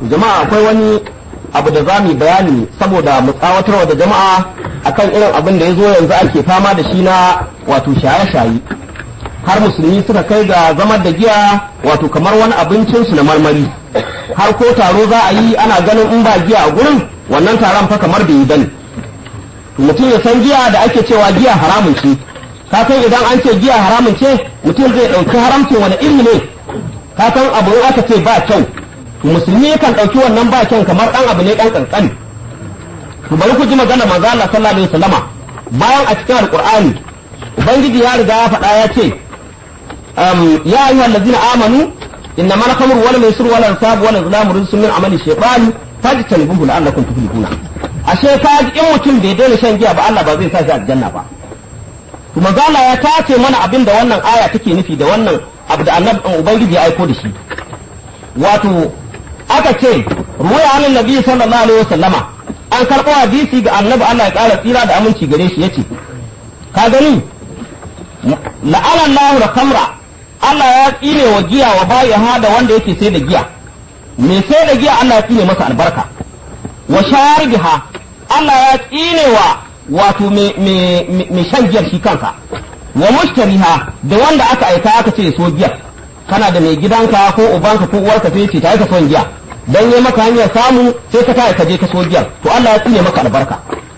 jama'a akwai wani abu da za mu bayani saboda mu tsawatarwa da jama'a akan irin abin da ya zo yanzu ake fama da shi na wato shaye-shaye har musulmi suka kai ga zamar da giya wato kamar wani abincinsu na marmari har ko taro za a yi ana ganin in ba giya a gurin wannan taron fa kamar bai yi bane mutum ya san giya da ake cewa giya haramun ce ka san idan an ce giya haramun ce mutum zai ɗauki haramcin wani iri ne ka san abu in aka ce ba kyau musulmi yakan ɗauki wannan ba kyau kamar ɗan abu ne ɗan ƙanƙani to bari ku ji magana manzo Allah sallallahu alaihi wasallama bayan a cikin alqur'ani ubangiji ya riga ya faɗa ya ce ya ayyuhal ladzina amanu innama al-khamru wal maisir wal ansab wal azlam rijsun min amali shaytan fajtanibuhu la'allakum tuflihuna ashe ka in mutum bai daina shan giya ba Allah ba zai sa shi aljanna ba to manzo Allah ya tace mana abin da wannan aya take nufi da wannan abu da annabi ubangiji ya aiko da shi wato aka ce ruwaya an nabi sallallahu alaihi wasallama an karɓo hadisi ga annabi Allah ya ƙara tsira da aminci gare shi yace ka gani la'ana Allahu da kamra Allah ya tsine wa giya wa bayi da wanda yake sai da giya me sai da giya Allah ya tsine masa albarka wa sharibiha Allah ya tsine wa wato me shan giyar shi kansa wa mushtariha da wanda aka aika aka ce so giyar kana da mai gidanka ko ubanka ko uwarka sai ce ta ka son giya dan yi maka hanyar samu sai ka taya ka je ka so giyar to Allah ya tsine maka albarka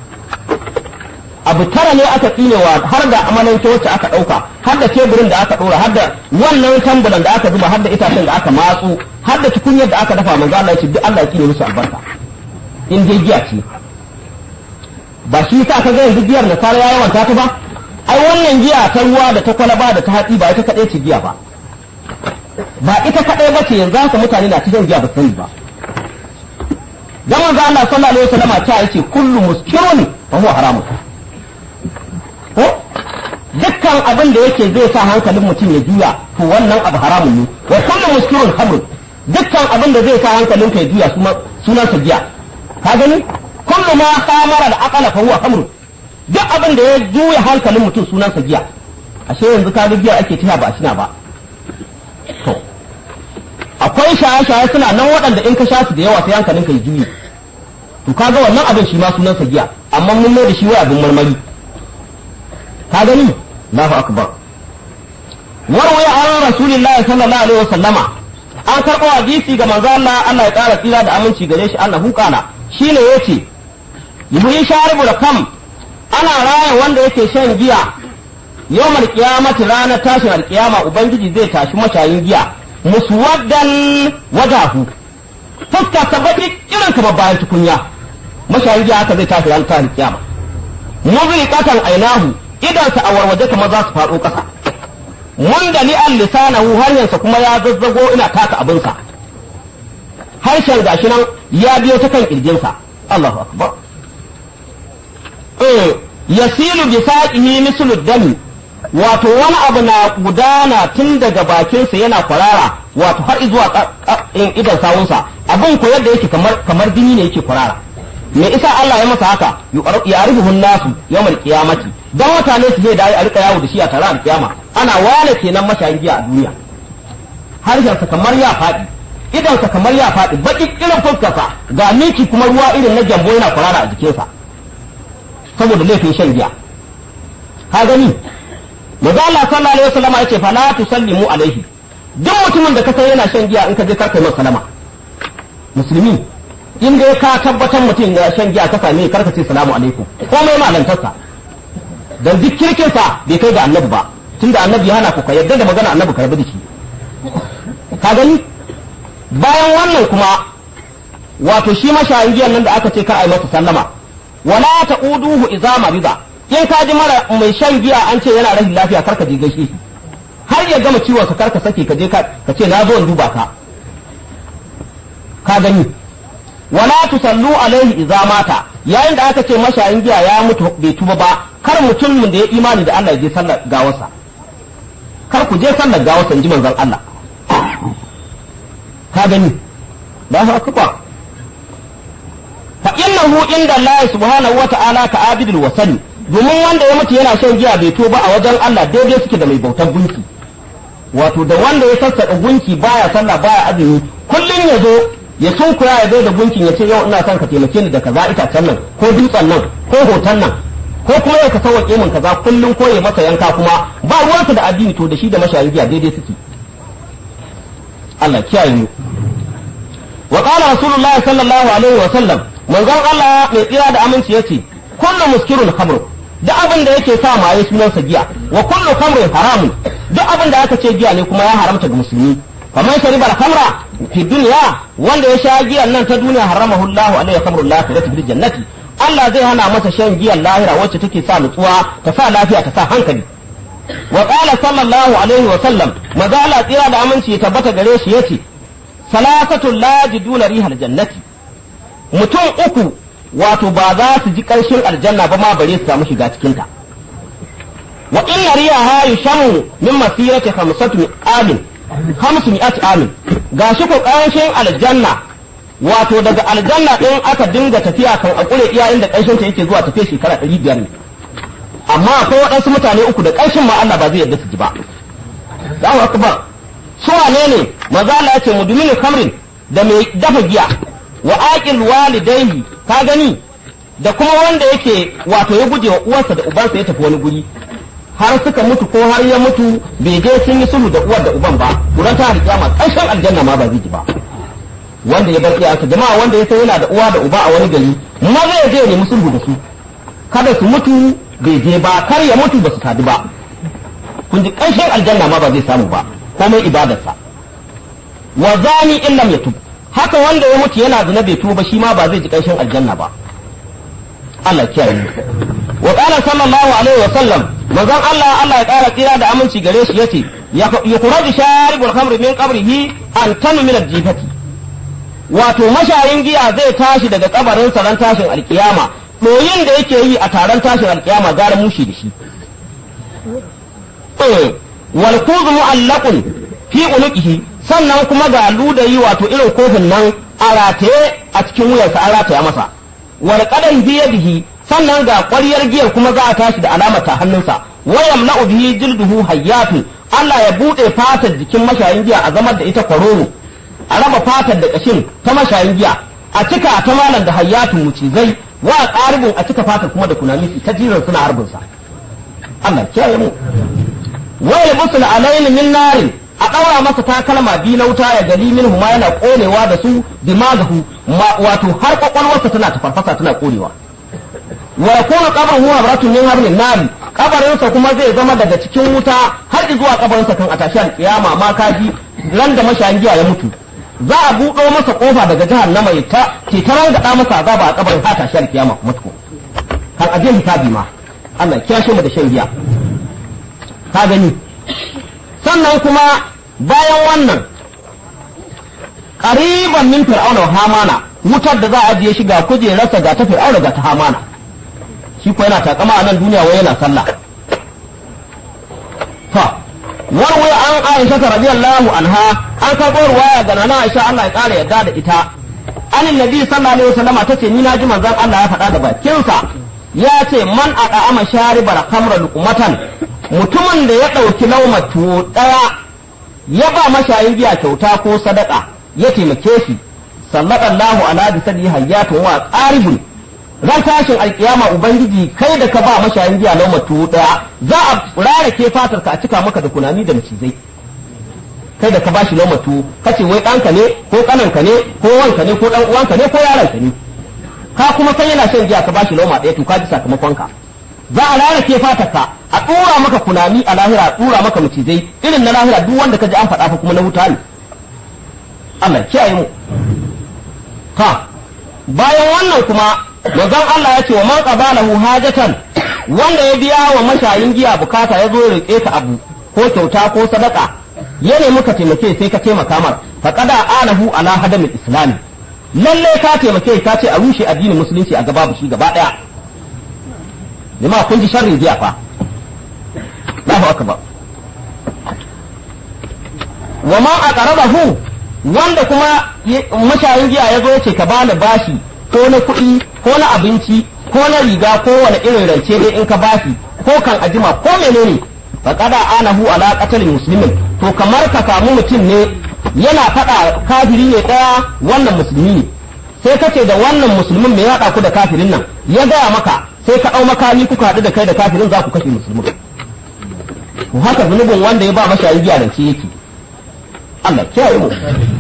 abu tara ne aka tsinewa har da amalanke wacce aka dauka har da teburin da aka dora har da wannan tambulan da aka zuba har da itacen da aka matsu har da tukunyar da aka dafa manzo Allah ya ce duk Allah ya tsine musu albarka in dai giya ce ba shi sa ka ga yanzu giyar da sara ya yawanta ta ba ai wannan giya ta ruwa da ta kwalaba da ta hatsi ba ita kadai ce giya ba ba ita kadai ba ce yanzu haka mutane na cikin giya ba sani ba dan manzo Allah sallallahu alaihi wasallam ta yace kullu muskirun fa huwa haramun ko dukkan abin da yake zai sa hankalin mutum ya juya to wannan abu haramun ne wa kullu muskirun khamr dukkan abin da zai sa hankalin ka ya juya sunan sa giya ka gani kullu ma khamara da aqala fa huwa khamr duk abin da ya juya hankalin mutum sunan sa giya ashe yanzu ka ga giya ake tiya ba shina ba to akwai shaye-shaye suna nan waɗanda in ka sha su da yawa sai hankalin ka ya juye to kaga wannan abin shi ma sunan sa giya amma mun mai da shi wai abin marmari ka gani Allahu akbar warwaya an rasulillahi sallallahu alaihi wasallama an karɓo hadisi ga manzo Allah Allah ya ƙara tsira da aminci gare shi Allah hukana shine yace yuhi sharibu da kam ana raya wanda yake shan giya yawmal qiyamati ranar tashin alqiyama ubangiji zai tashi mashayin giya muswaddan wajahu fuska ta baki irin ka bayan tukunya mashayin giya haka zai tashi ranar tashin alqiyama muzriqatan ainahu idansa a warwaje kamar za su faɗo ƙasa mun da li'an lisanahu hanyarsa kuma ya zazzago ina taka abinsa harshen gashi nan ya biyo ta kan ƙirjinsa Allahu akbar eh yasilu bi saqihi mislu dami wato wani abu na gudana tun daga bakinsa yana kwarara wato har zuwa idan sawunsa abin ko yadda yake kamar kamar jini ne yake kwarara me isa Allah ya masa haka ya arifu nasu yawmal qiyamati dan mutane su zai dai a rika yawo da shi a tare a kiyama ana wane kenan mashayin giya a duniya harshen sa kamar ya faɗi idan sa kamar ya faɗi baki irin fuskarsa ga miki kuma ruwa irin na jambo yana kwarara a jikinsa saboda laifin shan giya ka gani Maza Allah sallallahu alaihi wasallam yace fa la tusallimu alaihi duk mutumin da ka san yana shan giya in ka je ka kai masa salama musulmi in dai ka tabbatar mutum ya shan giya ka same karka ce salamu alaikum komai malantarsa dan duk kirkin sa bai kai ga annabi ba tunda annabi ya hana ku ka yarda da magana annabi karbi da shi ka gani bayan wannan kuma wato shi mashayin giyan nan da aka ce ka ai masa sallama wala taquduhu idza marida in ka ji mara mai shan giya an ce yana rashin lafiya karka je gaishe shi har ya gama ciwon sa karka sake ka je ka ce na zo in duba ka ka gani wala tusallu alaihi idza mata yayin da aka ce mashayin giya ya mutu bai tuba ba kar mutumin da ya imani da Allah ya je sallar gawarsa kar ku je sallar gawarsa inji manzon Allah ka gani ba haka ba fa innahu inda Allah subhanahu wa ta'ala ka abidul wasani domin wanda ya mutu yana shan giya bai tuba a wajen Allah daidai suke da mai bautar gunki wato da wanda ya sassaƙa gunki baya sallah baya azumi kullum ya zo ya sunkuya ya bai da gunkin ya ce yau ina son ka taimake ni da kaza itacen nan ko dutsen nan ko hoton nan ko kuma ya ka sauwaƙe min kaza kullum ko ya masa yanka kuma ba ruwansa da addini to da shi da mashayin giya daidai suke Allah kiyaye mu wa qala rasulullahi sallallahu alaihi wa sallam manzon Allah mai tsira da aminci yace kullu muskirun khamr duk abin da yake sa maye sunansa giya wa kullu khamrin haramun duk abin da aka ce giya ne kuma ya haramta ga musulmi faman shariba al-khamra fi dunya wanda ya sha giyan nan ta duniya haramahu Allahu alaihi khamrul lakhirati fil jannati Allah zai hana masa shan giyan lahira wacce take sa nutsuwa ta sa lafiya ta sa hankali wa qala sallallahu alaihi wa sallam maza Allah tsira da aminci ya tabbata gare shi yace salasatul la yajiduna rihal jannati mutum uku wato ba za su ji karshen aljanna ba ma bare su samu shiga cikin ta wa inna riyaha yushamu min masirati khamsatu amin khamsu mi'ati amin gashi ko karshen aljanna wato daga aljanna din aka dinga tafiya kan akure iya inda karshen ta yake zuwa tafiya shekara 500 ne amma akwai waɗansu mutane uku da ƙarshen ma Allah ba zai yarda su ji ba Allahu akbar su wane ne maza Allah yace mudminu kamrin da mai dafa giya wa aqil walidayhi ka gani da kuma wanda yake wato ya guje wa uwarsa da ubansa ya tafi wani guri har suka mutu ko har ya mutu bai je sun yi sulhu da uwar da uban ba kuran ta kiyama ƙarshen aljanna ma ba zai ji ba wanda ya bar iyayensa jama'a wanda ya san yana da uwa da uba a wani gari maza ya je ya nemi sulhu da su kada su mutu bai je ba kar ya mutu ba su sadu ba kun ji ƙarshen aljanna ma ba zai samu ba komai ibadarsa wa zani in lam yatub haka wanda ya mutu yana zina bai tuba shi ma ba zai ji ƙarshen aljanna ba Allah kiyaye wa qala sallallahu alaihi wa sallam manzon Allah Allah ya ƙara tsira da aminci gare shi yace yukhraju sharibul khamri min qabrihi an tanu min al-jifati wato mashayin giya zai tashi daga kabarin ran tashin alkiyama ɗoyin da yake yi a taron tashin alkiyama gara mushi da shi wal kuzu mu'allaqun fi unuqihi sannan kuma ga ludayi wato irin kofin nan a rataye a cikin wuyarsa an rataya masa wal qadan bi yadihi sannan ga ƙwaryar giyar kuma za a tashi da alamar ta hannunsa wayam la'u bihi jilduhu hayyatun Allah ya bude fatar jikin mashayin giya a zamar da ita kwaroro a raba fatar da kashin ta mashayin giya a cika ta malam da hayyatun mucizai wa ƙaribin a cika fatar kuma da kunami ta jiran suna harbin sa Allah kiyaye mu wa yalbusul alayni min narin a ɗaura masa takalma bi na wuta ya gali min huma yana konewa da su dimagahu wato har kwakwalwarsa tana tafarfasa tana konewa wa yakunu qabruhu habratun min hablin nar kabarinsa kuma zai zama daga cikin wuta har zuwa kabarinsa kan a tashi alkiyama ma kaji ran da mashayin giya ya mutu za a buɗo masa kofa daga jahannama ya ta ke tarar da masa azaba a kabarin ha tashi alkiyama kuma tuko kan aje hisabi ma Allah ya kiyashe mu da shan giya ka gani sannan kuma bayan wannan ƙariban min fir'auna wa hamana wutar da za a ajiye shi ga kujerarsa ga ta fir'auna ga ta hamana shi ko yana takama a nan duniya wai yana sallah fa warwai an aisha ta radiyallahu anha an karɓo ruwaya ga nana aisha Allah ya ƙara yadda da ita an nabi sallallahu alaihi wasallama tace ni naji manzon Allah ya faɗa da bakinsa ya ce man aqama sharibar khamra luqmatan mutumin da ya ɗauki lauma tuwo ɗaya ya ba mashayin giya kyauta ko sadaka ya taimake shi sallallahu ala bi sadi hayyatun wa qaribun ran tashin alkiyama ubangiji kai da ka ba mashayin giya lauma tuwo ɗaya za a rarake fatar ka a cika maka da kunami da macizai kai da ka ba shi lauma tuwo kace wai ɗanka ne ko ƙananka ne ko wanka ne ko ɗan uwanka ne ko yaranka ne ka kuma san yana shan giya ka ba shi lauma ɗaya to ka ji sakamakon ka za a rarake fatarka a ɗora maka kunami a lahira a ɗora maka macizai irin na lahira duk wanda ka ji an faɗa fa kuma na wuta ne Allah kiyaye mu ha bayan wannan kuma manzon Allah ya ce wa man qabalahu hajatan wanda ya biya wa mashayin giya bukata ya zo ya rike ka abu ko kyauta ko sadaka ya nemi ka taimake sai ka taimaka mar fa qada anahu ala hadamil islam lalle ka taimake ka ce a rushe addinin musulunci a gaba shi gaba daya jama'a kun ji sharrin giya fa Allahu akbar wa ma aqrabahu wanda kuma mashayin giya ya zo ya ce ka bani bashi ko na kuɗi ko na abinci ko na riga ko wani irin rance dai in ka bashi ko kan ajima ko menene fa qada anahu ala qatlil muslimin to kamar ka samu mutum ne yana faɗa kafiri ne ɗaya wannan musulmi ne sai kace da wannan musulmin mai haɗa ku da kafirin nan ya gaya maka sai ka ɗau makami kuka haɗu da kai da kafirin za ku kashe musulmin to haka zunubin wanda ya ba mashayi giya da yake Allah kiyaye mu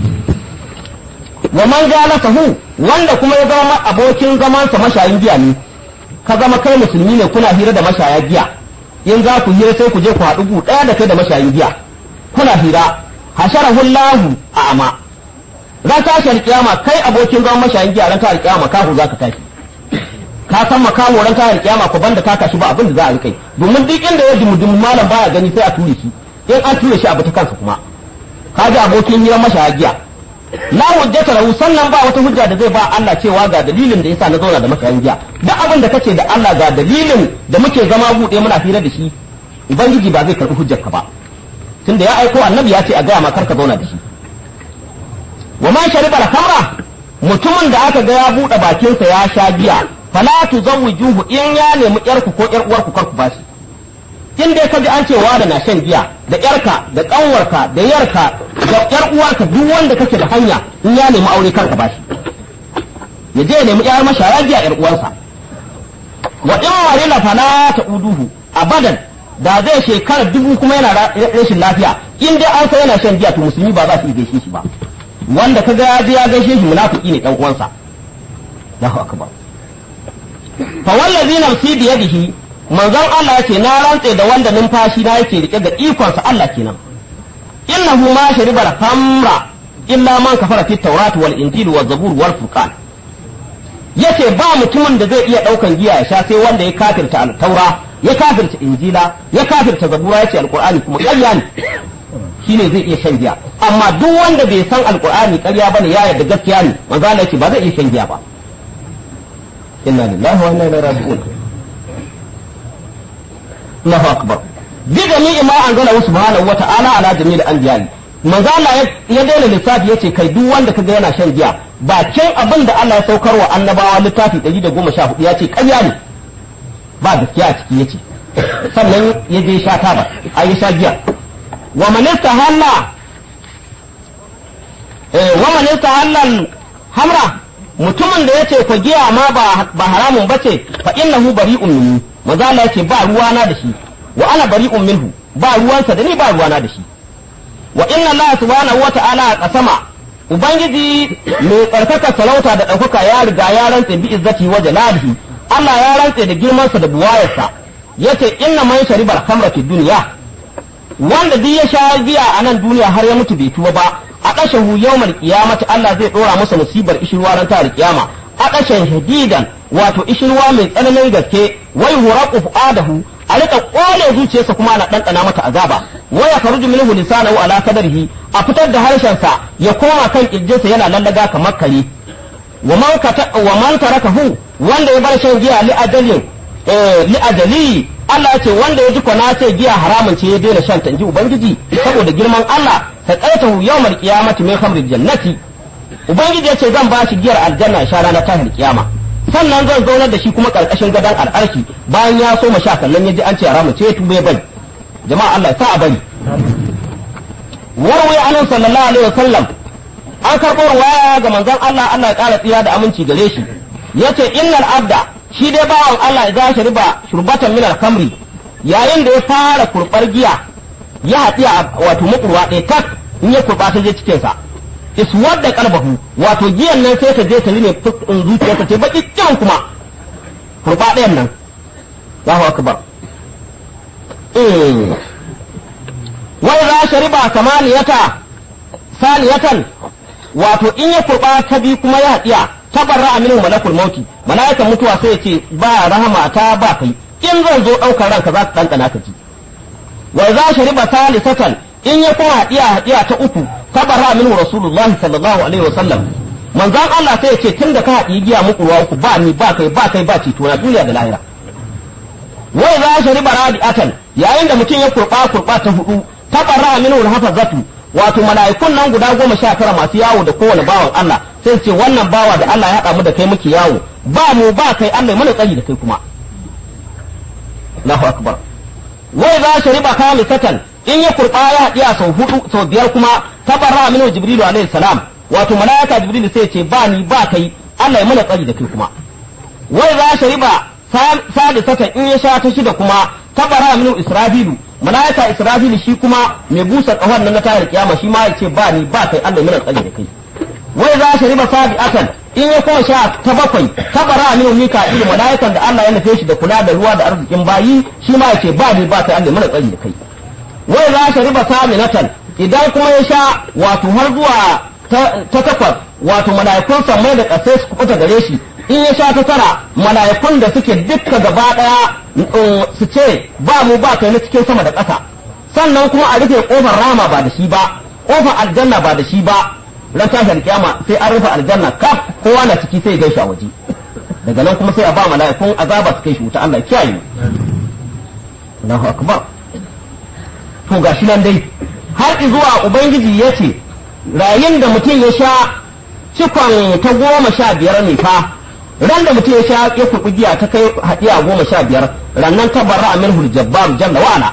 wa man hu wanda kuma ya zama abokin zamansa mashayin giya ne ka zama kai musulmi ne kuna hira da mashaya giya in za ku hira sai ku je ku haɗu gu ɗaya da kai da mashayin giya kuna hira hasharahu Allahu a'ma ran tashi alkiyama kai abokin zaman mashayin giya ran tashi alkiyama kafu za ka tashi ka san makaho ran tashi alkiyama ko banda ka kashi ba abin da za a yi kai domin duk inda ya dumudumu malam baya gani sai a ture shi in an ture shi abu ta kansa kuma ka ji abokin hirar mashaya giya la hujjata lahu sannan ba wata hujja da zai ba Allah cewa ga dalilin da yasa na zauna da mashayin giya duk abin da kace da Allah ga dalilin da muke zama buɗe muna hira da shi ubangiji ba zai karɓi hujjar ka ba tunda ya aiko annabi ya ce a gaya ma kar ka zauna da shi wa man shariba al-khamra mutumin da aka ga ya buɗe bakinsa ya sha giya fala tuzawwijuhu in ya nemi yarku ko yar uwarku kar ku bashi in dai ka ji an ce da na shan giya da yarka da kanwarka da yarka da yar uwarka duk wanda kake da hanya in ya nemi aure kar ka bashi ya je ya nemi yar mashaya giya yar uwarsa wa in marila fala ta'uduhu abadan da zai shekara dubu kuma yana rashin lafiya in dai an san yana shan giya to musulmi ba za su iya gaishe shi ba wanda ka ga ya je ya gaishe shi munafiki ne dan uwansa Allahu akbar fa wallazi nafsi bi yadihi manzon Allah yace na rantse da wanda numfashi na yake rike da ikon sa Allah kenan innahu ma shariba khamra illa man kafara fi tawrat wal injil wal zabur wal furqan yace ba mutumin da zai iya daukan giya ya sha sai wanda ya kafirta al-taura ya kafirta injila ya kafirta zabura yace alqur'ani kuma ƙarya ne shine zai iya shan giya amma duk wanda bai san alqur'ani ƙarya bane ya yarda gaskiya ne manzo Allah yace ba zai iya shan giya ba inna lillahi wa inna ilaihi raji'un Allahu akbar bi jami'i ma anzala subhanahu wa ta'ala ala jami'il anbiya'i manzo Allah ya daina lissafi yace kai duk wanda kaga yana shan giya bakin abin da Allah ya saukar wa annabawa littafi 114 yace ƙarya ne ba gaskiya a ciki yace sannan ya je sha taba ai ya sha giya wa man istahalla eh wa man istahalla hamra mutumin da yace ko giya ma ba ba haramun bace fa innahu bari'un minni manzo Allah yace ba ruwana da shi wa ana bari'un minhu ba ruwansa da ni ba ruwana da shi wa inna Allah subhanahu wa ta'ala qasama ubangiji mai tsarkaka sarauta da ɗaukaka ya riga ya rantse bi izzati wa jalalihi Allah ya rantse da girmansa da buwayarsa yace inna man sharibar khamra fi dunya wanda duk ya sha giya a nan duniya har ya mutu bai tuba ba a kashahu yawmal qiyamati Allah zai dora masa musibar ishirwa ran ta kiyama a kashan shadidan wato ishirwa mai tsananin gaske wai huraqu fuadahu a rika kone zuciyarsa kuma ana ɗanɗana mata azaba wa ya faruju minhu lisanahu ala kadarihi a fitar da harshensa ya koma kan kirjinsa yana lallaga kamar kare wa man kata wa man tarakahu wanda ya bar shan giya li ajalin eh li ajali Allah ya ce wanda ya ji kwana ce giya haramun ce ya daina shan ta inji ubangiji saboda girman Allah ta qaitahu yawmal qiyamati min khamril jannati ubangiji ya ce zan ba shi giyar aljanna sha ranar tahil kiyama sannan zan zaunar da shi kuma karkashin gadon al'arshi bayan ya so sha kallon ya ji an ce haramu ce tube bai jama'a Allah ya sa a bari warwai anan sallallahu alaihi wasallam an karɓo ruwaya ga manzon Allah Allah ya ƙara tsira da aminci gare shi yace innal abda shi dai bawan Allah ya shi riba shurbatan min al-kamri yayin da ya fara kurbar giya ya haɗiya wato mukurwa ɗaya tak in ya kurba ta je cikin sa iswar da kalbahu wato giyan nan sai ta je ta rine fuskun zuciyarsa ce baki kyan kuma kurba ɗayan nan Allahu akbar eh wai za shariba kamaniyata saniyatan wato in ya kurba ta bi kuma ya haɗiya tabarra aminu malakul mauti mala'ikan mutuwa sai ya ce ba rahama ta ba kai in zan zo ɗaukar ranka za ka ɗanɗana ka ji wa za shariba salisatan in ya kuma haɗiya haɗiya ta uku tabarra minhu rasulullah sallallahu alaihi wasallam manzon Allah sai ya ce tunda ka haɗi giya muku ruwa uku ba ni ba kai ba kai ba ceto na duniya da lahira wai za shariba radiatan yayin da mutum ya kurba kurba ta hudu tabarra minhu hafazatu wato mala'ikun nan guda goma sha tara masu yawo da kowane bawan Allah sai ce wannan bawa da Allah ya haɗa mu da kai muke yawo ba mu ba kai Allah mana tsari da kai kuma Allahu akbar wai za shi riba kamisatan in ya kurba ya haɗiya sau hudu sau biyar kuma tabarra minhu jibrilu alaihi salam wato malaika jibrilu sai ce ba ni ba kai Allah ya mana tsari da kai kuma wai za shariba sadisatan in ya sha ta shida kuma tabarra minhu israfilu malaika israfilu shi kuma mai busa kahon nan na tayar kiyama shi ma ya ce ba ni ba kai Allah ya mana tsari da kai wai za shariba sabi'atan in ya kuma sha ta bakwai tabara min mika'ilu malaikan da Allah ya nufe shi da kula da ruwa da arzikin bayi shi ma ya ce ba ni ba kai Allah ya mana tsari da kai wai za ta riba saminatan idan kuma ya sha wato har zuwa ta takwas wato mala'ikun sammai da ƙasai su kuɓuta gare shi in ya sha ta tara mala'ikun da suke dukka gaba ɗaya su ce ba mu ba kai na cikin sama da ƙasa sannan kuma a rufe ƙofar rama ba da shi ba ƙofar aljanna ba da shi ba ran tashar kiyama sai an rufe aljanna kaf kowa na ciki sai gaishe a waje daga nan kuma sai a ba mala'ikun azaba su kai shi wuta Allah ya kiyaye Allahu akbar to ga shi nan dai har zuwa ubangiji ya ce rayin da mutum ya sha cikon ta goma sha biyar ne fa ran da mutum ya sha ya kurɓi giya ta kai haɗiya goma sha biyar rannan ta barra a minhul jabbar jalla wa'ala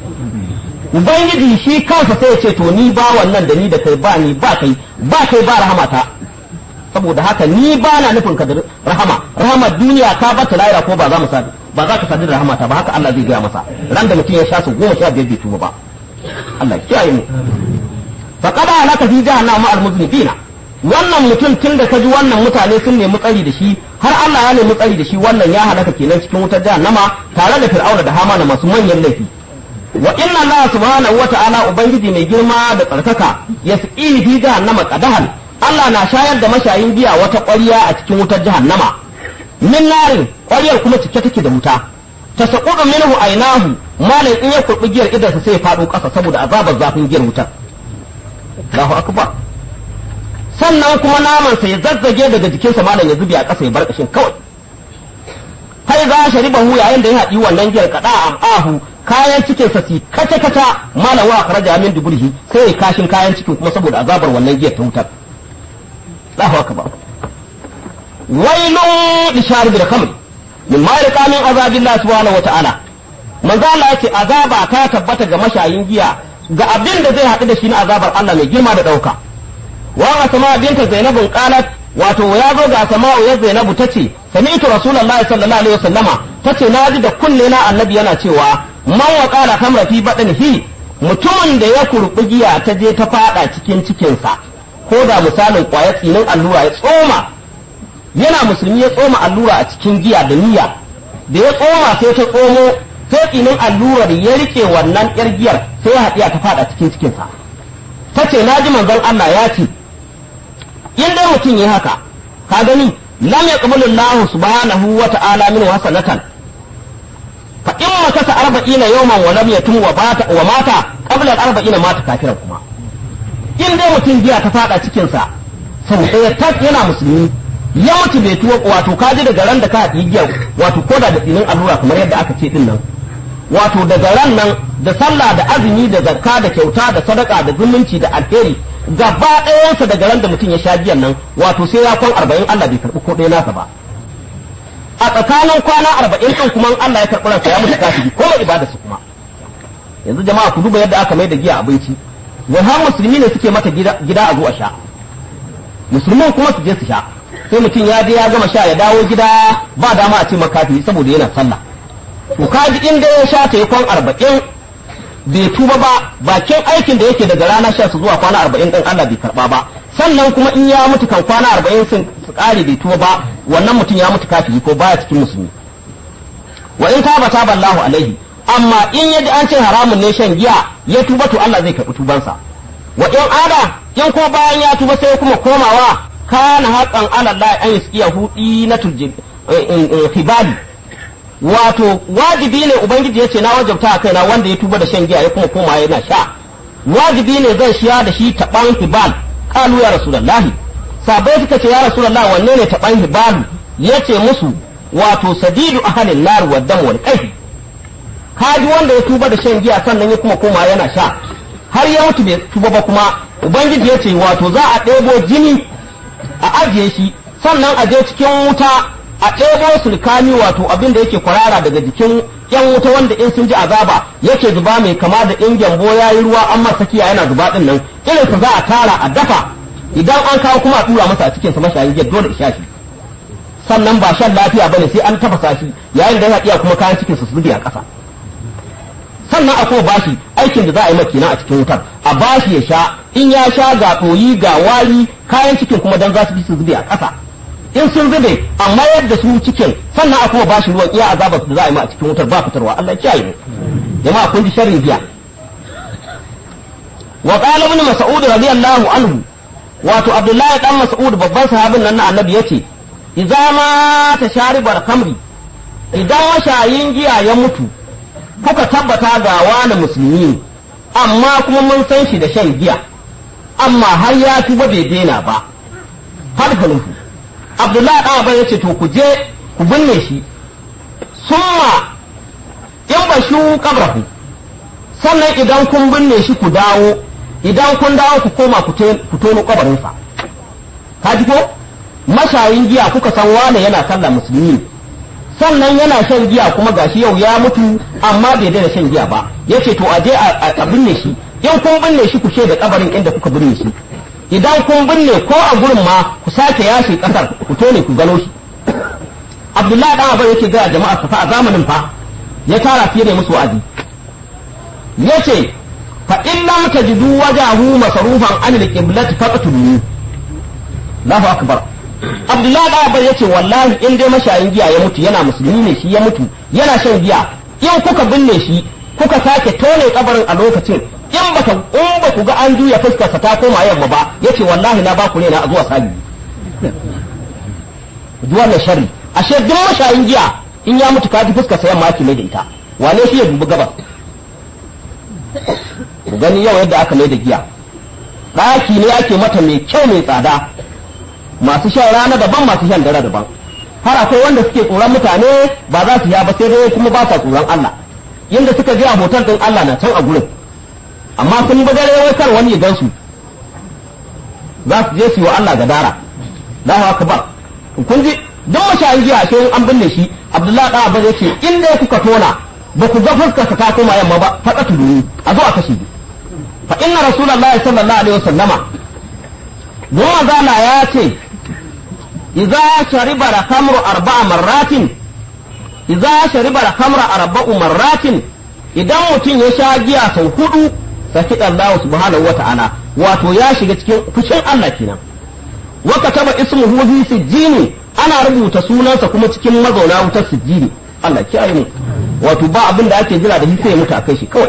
ubangiji shi kansa sai ya ce to ni ba wannan da ni da kai ba ni ba kai ba kai ba rahamata saboda haka ni ba na nufin ka da rahama rahama duniya ka bata lahira ko ba za mu sadu ba za ka sadu da rahamata ba haka Allah zai gaya masa ran da mutum ya sha su goma sha biyar bai tuba ba Allah ya kiyaye mu fa qada alaka fi jahannama ma'al muznibina wannan mutum tun da kaji wannan mutane sun nemi tsari da shi har Allah ya nemi tsari da shi wannan ya halaka kenan cikin wutar jahannama tare da fir'auna da hamana masu manyan laifi wa inna Allah subhanahu wa ta'ala ubangiji mai girma da tsarkaka yasqihi fi jahannama qadahan Allah na shayar da mashayin giya wata ƙwarya a cikin wutar jahannama min narin ƙwaryar kuma cike take da wuta ta saƙuɗu minhu ainahu malam in ya kurɓi giyar idansa sai ya faɗo ƙasa saboda azabar zafin giyar wutar Allahu akbar sannan kuma namansa ya zazzage daga jikinsa malam ya zube a ƙasa ya bar ƙashin kawai kai za sharibahu yayin da ya haɗi wannan giyar kaɗa a ahu kayan cikin sa si kace kace malam wa kharaja min duburihi sai ya kashin kayan cikin kuma saboda azabar wannan giyar ta wutar Allahu akbar wailun li sharibil khamr min ma yalqa min azabillahi subhanahu wata'ala manzo Allah yake azaba ta tabbata ga mashayin giya ga abin da zai haɗu da shi na azabar Allah mai girma da ɗauka wa asma binta zainabun qalat wato ya zo ga sama'u ya zainabu tace sami'tu rasulullahi sallallahu alaihi wasallama tace naji da kunne na annabi yana cewa man wa qala kamra fi badanihi mutumin da ya kurbi giya ta je ta fada cikin cikinsa ko da misalin kwaya tsinin allura ya tsoma yana musulmi ya tsoma allura a cikin giya da niyya da ya tsoma sai ta tsomo sai tsinin allurar ya rike wannan yar giyar sai ya haɗiya ta fada cikin cikinsa ta ce na ji manzon Allah ya ce in dai mutum ya haka ka gani lam yaqbalu Allah subhanahu wa ta'ala min hasanatan fa in makasa arba'ina yawman wa lam yatum wa bata wa mata qabla al-arba'ina mata kafiran kuma in dai mutum giya ta fada cikin sa sau ɗaya tak yana musulmi ya mutu bai tuwo wato ka ji daga ran da ka haɗi giyar wato koda da tsinin allura kamar yadda aka ce din nan wato daga ran nan da sallah da azumi da zakka da kyauta da sadaka da zumunci da alheri gaba ɗayansa daga ran da mutum ya sha giyan nan wato sai ya kwan arba'in Allah bai karɓi ko ɗaya nasa ba a tsakanin kwana arba'in ɗin kuma Allah ya karɓi ransa ya mutu kafiri ko mai ibada su kuma yanzu jama'a ku duba yadda aka mai da giya abinci wai har musulmi ne suke mata gida a zo a sha musulman kuma su je su sha sai mutum ya je ya gama sha ya dawo gida ba dama a ce makafi saboda yana sallah to kaji in dai ya sha ta yi kwan arba'in bai tuba ba bakin aikin da yake daga rana sha su zuwa kwana arba'in ɗin Allah bai karɓa ba sannan kuma in ya mutu kan kwana arba'in sun su ƙare bai tuba ba wannan mutum ya mutu kafiri ko baya cikin musulmi wa in taba taba Allahu alaihi amma in yaji an ce haramun ne shan giya ya tuba to Allah zai karɓi tubansa wa in ada in ko bayan ya tuba sai kuma komawa kana haƙan Allah an yasqiyahu dinatul hibali wato wajibi ne ubangiji ya ce na wajabta a kaina wanda ya tuba da shan giya ya kuma koma yana sha wajibi ne zan shiya da shi taban hibal kalu ya rasulullahi sabai suka ce ya rasulullahi wanne ne taban hibalu yace musu wato sadidu ahalin nar wa dam wal qayh kaji wanda ya tuba da shan giya sannan ya kuma koma yana sha har ya mutu bai tuba ba kuma ubangiji ya ce wato za a ɗebo jini a ajiye shi sannan a je cikin wuta a ɗebo sulkani wato abin da yake kwarara daga jikin yan wuta wanda in sun ji azaba yake zuba mai kama da in gyambo ya yi ruwa an masa kiya yana zuba din nan irin sa za a tara a dafa idan an kawo kuma a tura masa a cikin sa mashayin giya dole isha shi sannan ba shan lafiya bane sai an tafasa shi yayin da ya iya kuma kayan cikin su zube a ƙasa sannan a kuma bashi aikin da za a yi makina a cikin wutar a bashi ya sha in ya sha ga ɗoyi ga wari kayan cikin kuma dan za su bi su zube a ƙasa in sun zube a mayar da su cikin sannan a kuma bashi ruwan iya azabar da za a yi ma a cikin wutar ba fitarwa Allah ya kiyaye mu jama'a kun ji sharrin biya wa qala ibn mas'ud radiyallahu anhu wato abdullahi dan mas'ud babban sahabin nan na annabi yace idza ma tasharibar khamri idan mashayin giya ya mutu kuka tabbata ga wani musulmi ne amma kuma mun san shi da shan giya amma har ya tuba bai daina ba har falufu abdullahi dan abai yace to ku je ku binne shi summa in ba shu kabrahu sannan idan kun binne shi ku dawo idan kun dawo ku koma ku tono kabarinsa ka ji ko mashayin giya kuka san wane yana sallah musulmi sannan yana shan giya kuma gashi yau ya mutu amma bai daina shan giya ba yace to aje a binne shi in kun binne shi ku ce da kabarin inda kuka binne shi idan kun binne ko a gurin ma ku sake yashi kasar ku tone ku gano shi Abdullahi dan Abai yake ga jama'a fa a zamanin fa ya tara fiye da musu wa'azi yace fa in lam tajidu wajahu masarufan an al-qiblati faqtulu Allahu akbar Abdullahi da Abai yace wallahi in dai mashayin giya ya mutu yana musulmi ne shi ya mutu yana shan giya in kuka binne shi kuka sake tone kabarin a lokacin in baka in ba ku ga an juya fuskar sa ta koma yamma ba yace wallahi na ba ku ne na zuwa sabi duwan sharri ashe duk mashayin giya in ya mutu ka ji fuskar sa yamma ake mai da ita wane shi ya dubi gabas ku gani yau yadda aka mai da giya ɗaki ne ake mata mai kyau mai tsada masu shan rana daban masu shan dare daban har akwai wanda suke tsoron mutane ba za su ya ba sai dai kuma ba sa tsoron Allah yanda suka je a hotel din Allah na can a gurin amma sun bi dare wai kar wani ya gan su za su je su yi wa Allah gadara Allahu akbar kun ji duk mashayin jiya sai an binne shi Abdullahi da Abba yace in dai kuka tona ba ku ga fuskar ta koma yamma ba faɗa tuduni a zo a kashe fa inna rasulullahi sallallahu alaihi wasallama don mazala ya ce idza shariba da khamru arba'a marratin idza shariba da khamra arba'u marratin idan mutum ya sha giya sau hudu saki Allah subhanahu wata'ala wato ya shiga cikin fushin Allah kenan wa kataba ismuhu fi sijjini ana rubuta sunansa kuma cikin mazauna wutar sijjini Allah kiyaye mu wato ba abin da ake jira da shi sai ya mutu akai shi kawai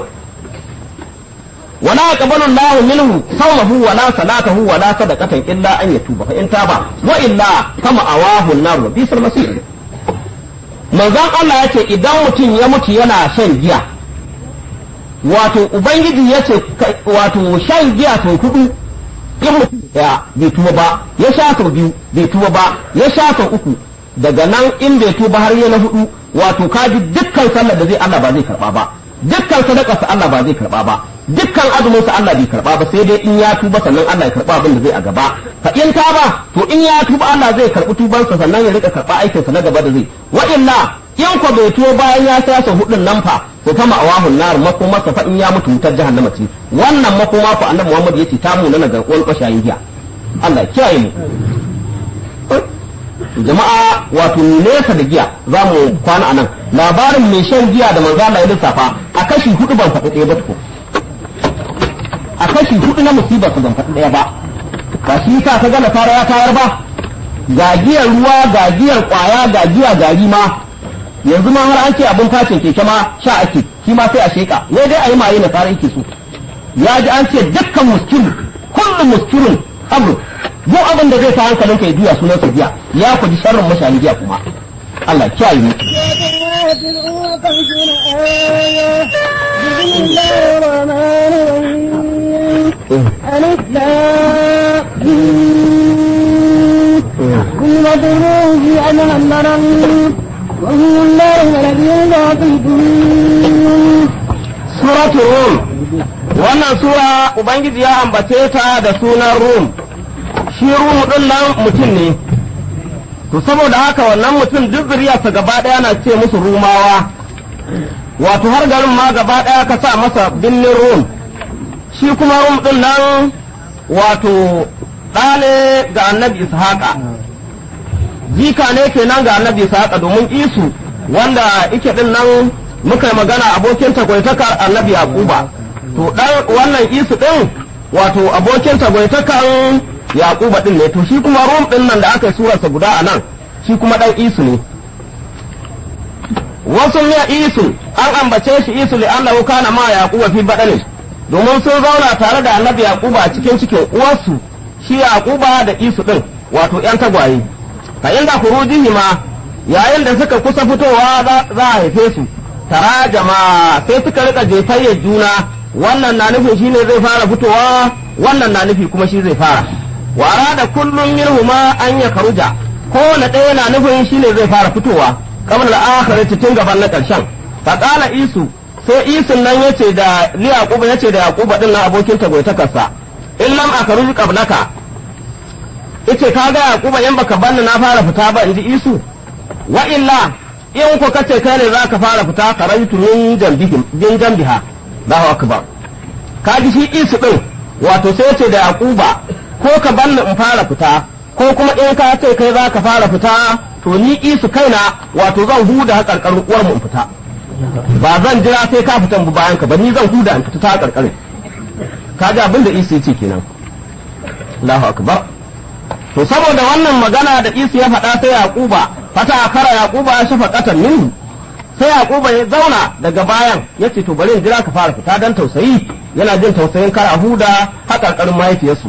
ولا يقبل الله منه صومه ولا صلاته ولا صدقة إلا أن يتوب فإن تاب وإلا كما أواه النار وبئس المصير manzon Allah ya ce idan mutum ya mutu yana shan giya wato ubangiji ya ce wato shan giya sau hudu in mutum ya bai tuba ba ya sha sau biyu bai tuba ba ya sha sau uku daga nan in bai tuba har ya na hudu wato kaji dukkan sallar da zai Allah ba zai karba ba dukkan sadakarsa Allah ba zai karba ba dukkan azumin sa Allah bai karba ba sai dai in ya tuba sannan Allah ya karba abin da zai a gaba fa in ta ba to in ya tuba Allah zai karbi tubansa sannan ya rika karba aikin sa na gaba da zai wa illa in ko bai tuba bayan ya sasa hudun nan fa to fa ma'awahun nar makoma fa in ya mutu wutar jahannama ce wannan makoma fa annabi Muhammad yace ta mu na garkuwar bashayin giya Allah ya kiyaye mu jama'a wato nesa da giya za mu kwana anan labarin mai shan giya da manzo Allah ya lissafa a kashi hudu ban faɗi ɗaya ba tuko a kashi hudu na musibar su ban faɗi ɗaya ba ba shi sa ta gana fara ya tayar ba ga giyar ruwa ga giyar kwaya ga giya gari ma yanzu ma har an ce abin facin keke ma sha ake shi ma sai a sheka wai dai a yi maye na fara yake so ya ji an ce dukkan muskiru kullum muskirun amru duk abin da zai sa hankalin ka ya juya sunan sa giya ya kuji sharrin mashayin giya kuma Allah kiyaye mu ألف لا كل ضروج أنها المرم وهو الله الذي يعطيكم suratu rum wannan sura ubangiji ya ambace ta da sunan rum shi rum din nan mutum ne to saboda haka wannan mutum duk zuriyarsa gaba ɗaya na ce musu rumawa wato har garin ma gaba ɗaya ka sa masa binnin rum shi kuma rum ɗin nan wato ɗane ga annabi ishaqa jika ne kenan ga annabi ishaqa domin isu wanda ike ɗin nan muka yi magana abokin tagwaitakar annabi yaquba to dan wannan isu ɗin wato abokin tagwaitakan yaquba ɗin ne to shi kuma rum ɗin nan da aka yi surarsa guda a nan shi kuma ɗan isu ne wasu ne isu an ambace shi isu li annahu kana ma yaquba fi badani domin sun zauna tare da annabi yaquba a cikin cikin uwarsu shi yaquba da isu din wato yan tagwaye fa inda khurujihi ma yayin da suka kusa fitowa za a haife su tarajama sai suka rika jefayyar juna wannan na nufin shine zai fara fitowa wannan na nufi kuma shi zai fara wa arada kullum minhuma an ya karuja kowane ɗaya na nufin shine zai fara fitowa kamar al'akhirati tun gaban na ƙarshen faƙala isu sai isun nan yace da li yaquba yace da yaquba din nan abokin tagoitakarsa in lam akaruj qablaka yace ka ga yaquba in baka banni na fara fita ba inji isu wa illa in ko kace kai ne zaka fara fita karaitu min jambihim bin jambiha Allahu akbar ka ji shi isu din wato sai yace da yaquba ko ka banni in fara fita ko kuma in ka ce kai zaka fara fita to ni isu kaina wato zan huda hakarkarin uwar mu in fita ba zan jira sai ka fitan bu bayan ka ba ni zan huda in fita ta hakarkarin ka ji abin da isu yace kenan Allahu akbar to saboda wannan magana da isu ya faɗa sai yaquba fata akara yaquba ya shafa qatan minhu sai yaquba ya zauna daga bayan yace to bari in jira ka fara fita dan tausayi yana jin tausayin kar a huda hakarkarin mahaifiyarsu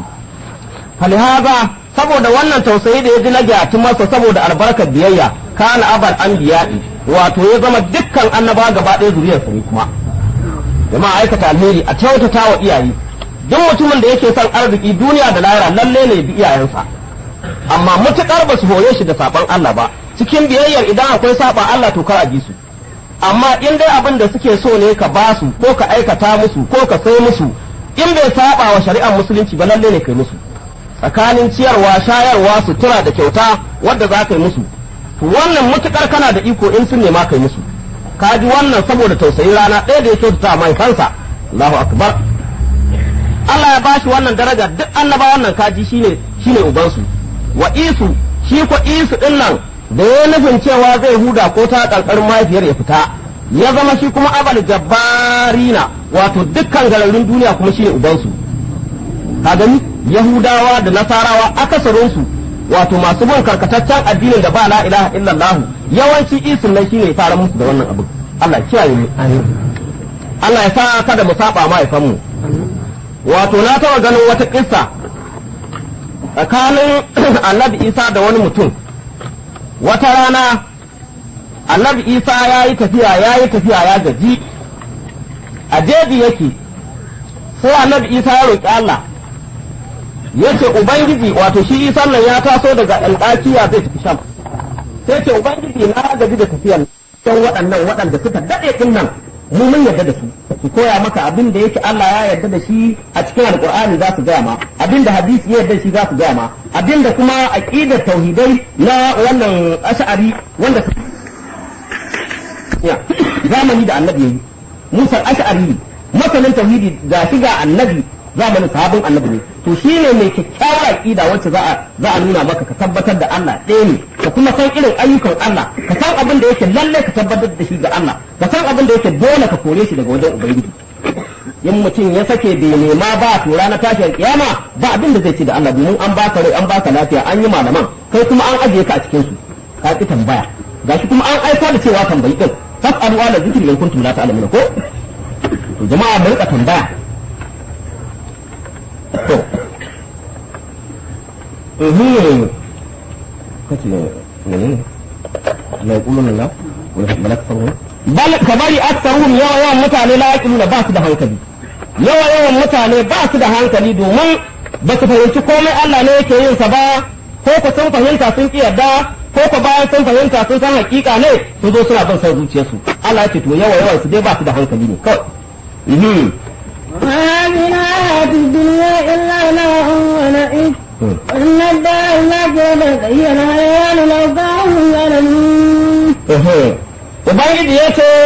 falihaza saboda wannan tausayi da ya ji na gyatu masa saboda albarkar biyayya kana abal anbiya'i wato ya zama dukkan annaba gaba ɗaya zuriyarsa ne kuma jama'a aikata alheri a kyautata wa iyaye duk mutumin da yake son arziki duniya da lahira lalle ne bi iyayensa amma mutukar ba su hore shi da saban Allah ba cikin biyayyar idan akwai saban Allah to kar a ji su amma in dai abin da suke so ne ka ba su ko ka aikata musu ko ka sai musu in bai saba wa shari'ar musulunci ba lalle ne kai musu tsakanin ciyarwa shayarwa sutura da kyauta wadda za ka yi musu to wannan mutukar kana da iko in sun nema kai musu ka ji wannan saboda tausayin rana ɗaya da ya kyautata mahaifansa Allahu akbar Allah ya bashi wannan daraja duk annaba wannan kaji shine shine ubansu wa isu shi ko isu din nan da ya nufin cewa zai huda ko ta karkarin mahaifiyar ya fita ya zama shi kuma abal jabbarina wato dukkan gararin duniya kuma shine ubansu ka gani yahudawa da nasarawa akasarinsu wato masu bin karkataccen addinin da ba la ilaha illallah yawanci isin nan shine fara musu da wannan abu Allah ya kiyaye mu Allah ya sa kada mu saba mahaifan mu wato na taba ganin wata kissa tsakanin annabi isa da wani mutum wata rana annabi isa ya yi tafiya ya yi tafiya ya gaji a jeji yake sai annabi isa ya roƙi Allah yace ubangiji wato shi isan nan ya taso daga alƙakiya zai tafi sham sai ce ubangiji na gaji da tafiyan don waɗannan waɗanda suka daɗe ɗin nan mu mun yarda da su su koya maka abin da yake Allah ya yarda da shi a cikin alƙur'ani za su gaya ma abin da hadisi ya yarda da shi za su gaya ma abin da kuma aqidar tauhidai na wannan ash'ari wanda zamani da annabi yayi Musa ash'ari masanin tauhidi ga shi ga annabi zamanin sahabin annabi ne to shi ne mai kyakkyawar aqida wacce za a za a nuna maka ka tabbatar da Allah ɗaya ne ka kuma san irin ayyukan Allah ka san abin da yake lalle ka tabbatar da shi ga Allah ka san abin da yake dole ka kore shi daga wajen ubangiji in mutum ya sake bai nema ba to ranar tashiyar kiyama ba abin da zai ci da Allah domin an baka rai an baka lafiya an yi malaman kai kuma an ajiye ka a cikin su ka ki tambaya gashi kuma an aika da cewa tambayi din fas'alu ala zikri in kuntum la ta'lamun ko to jama'a mu rika tambaya to ehe kace ne ne la yaquluna la wa malak farun bal kabari aktharuhum yawa yawan mutane la yaquluna ba su da hankali yawa yawan mutane ba su da hankali domin ba su fahimci komai Allah ne yake yin sa ba ko ko sun fahimta sun ki yarda ko ko bayan sun fahimta sun san hakika ne su zo suna bin son zuciyarsu Allah ya ce to yawa yawan su dai ba su da hankali ne kawai وهذه الحياة الدنيا إلا له ولئيم وإن الدار الآخرة هي الحيوان لو كانوا يعلمون Ubangiji ya ce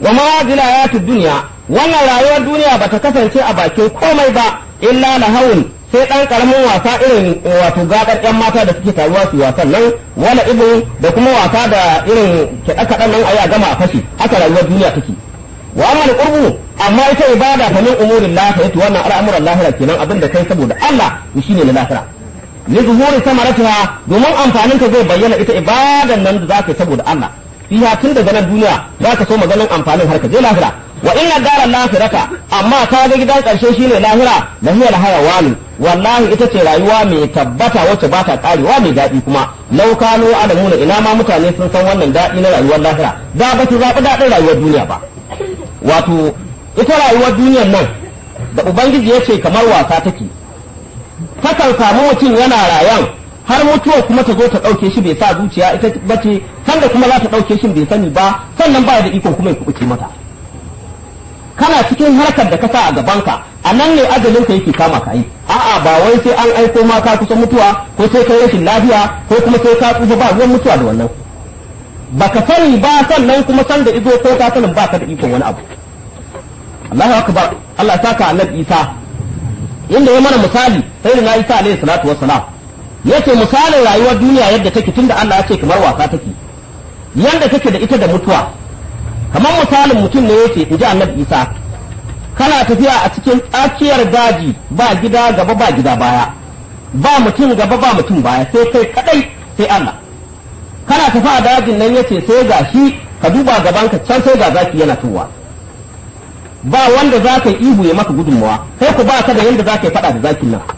wa ma zila hayatu dunya wannan rayuwar duniya bata kasance a bakin komai ba illa lahawun sai dan karamin wasa irin wato gadar yan mata da suke taruwa su wasan nan wala ibu da kuma wasa da irin kiɗa kaɗan nan ayi a gama a fashi haka rayuwar duniya take wa amma qurbu amma ita ibada fa min umurin lahira wannan al'amuran lahira kenan abin da kai saboda Allah shine na lahira li zuhuri samaratiha domin amfanin ka zai bayyana ita ibadan nan da zaka yi saboda Allah fiha tun daga nan duniya zaka so maganin amfanin har ka je lahira wa inna dara lahirata amma ka ga gidan karshe shine lahira lahiyal hayawani wallahi ita ce rayuwa mai tabbata wacce ba ta karewa mai daɗi kuma lau kanu alamuna ina ma mutane sun san wannan daɗi na rayuwar lahira da ba su zaɓi daɗin rayuwar duniya ba wato ita rayuwar duniyar nan da ubangiji ya ce kamar wasa take takan samu mutum yana rayan har mutuwa kuma ta zo ta ɗauke shi bai sa zuciya ita bace sanda kuma za ta ɗauke shi bai sani ba sannan ba da ikon kuma ya kuɓuce mata kana cikin harkar da ka sa a gabanka a nan ne ajalin ka yake kama ka yi a'a ba wai sai an aiko ma ka kusa mutuwa ko sai kai rashin lafiya ko kuma sai ka tsufa ba ruwan mutuwa da wannan baka sani ba sannan kuma san da izo ko ka sanin ba ka da ikon wani abu Allahu akbar Allah ya saka annabi Isa inda ya mana misali sai da na Isa alaihi salatu wassalam yace misalin rayuwar duniya yadda take tunda Allah ya ce kamar wasa take yanda take da ita da mutuwa kamar misalin mutum ne yake inji annabi Isa kana tafiya a cikin tsakiyar daji ba gida gaba ba gida baya ba mutum gaba ba mutum baya sai kai kadai sai Allah kana tafi a dajin nan yace sai ga shi ka duba gaban ka can sai ga zaki yana tuwa ba wanda za ka yi ihu ya maka gudunmawa sai ku ba ka da yadda za ka yi faɗa da zakin nan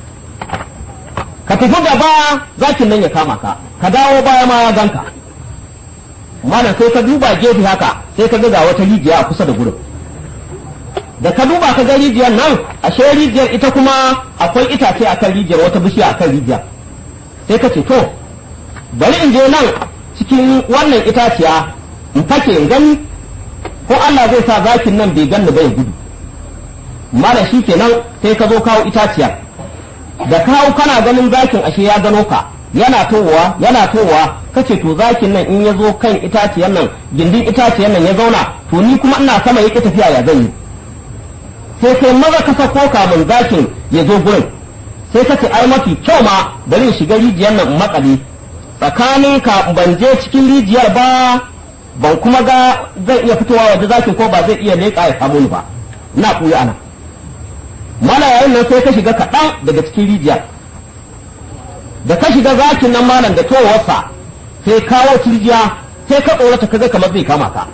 ka tafi gaba zakin nan ya kama ka ka dawo baya ma ya ganka malam sai ka duba gefe haka sai ka ga wata rijiya a kusa da gurin da ka duba ka ga rijiyar nan ashe rijiyar ita kuma akwai itace akan rijiyar wata bishiya akan rijiyar sai ka ce to bari in je nan cikin wannan itaciya in fake in gani ko Allah zai sa zakin nan bai ganni bai gudu mala shi kenan sai ka zo kawo itaciya da kawo kana ganin zakin ashe ya gano ka yana towa yana towa kace to zakin nan in ya zo kan itaciyar nan gindin itaciyar nan ya zauna to ni kuma ina sama yake tafiya ya zan yi sai kai maza ka sako kamun zakin ya zo gurin sai ka ce ai mafi kyau ma bari in shiga rijiyar nan in makale tsakanin ka ban je cikin rijiyar ba ban kuma ga zai iya fitowa waje zakin ko ba zai iya leƙa ya samu ni ba na kuya ana mana yayin nan sai ka shiga kaɗan daga cikin rijiyar da ka shiga zakin nan malam da towarsa sai kawo turjiya sai ka tsorata kaga kamar zai kama ka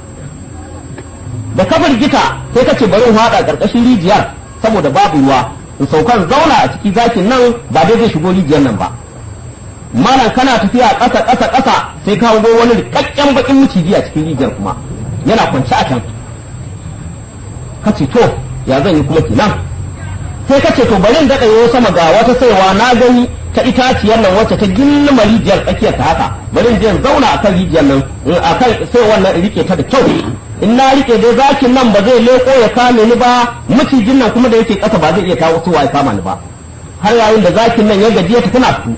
da ka firgita sai ka ce bari in haɗa ƙarƙashin rijiyar saboda babu ruwa in saukan zauna a ciki zakin nan ba dai zai shigo rijiyar nan ba malam kana tafiya ƙasa ƙasa ƙasa sai ka hango wani rikakken bakin miciji a cikin rijiyar kuma yana kwance a can ka ce to ya zan yi kuma kenan sai ka ce to bari in daɗa yau sama ga wata saiwa na gani ta itaciyar nan wacce ta gilma rijiyar tsakiyar ta haka bari in je in zauna akan rijiyar nan akan sai wannan in rike ta da kyau in na rike dai zakin nan ba zai leko ya kame ni ba macijin nan kuma da yake ƙasa ba zai iya kawo suwa ya kama ni ba har yayin da zakin nan ya gajiya ta tana su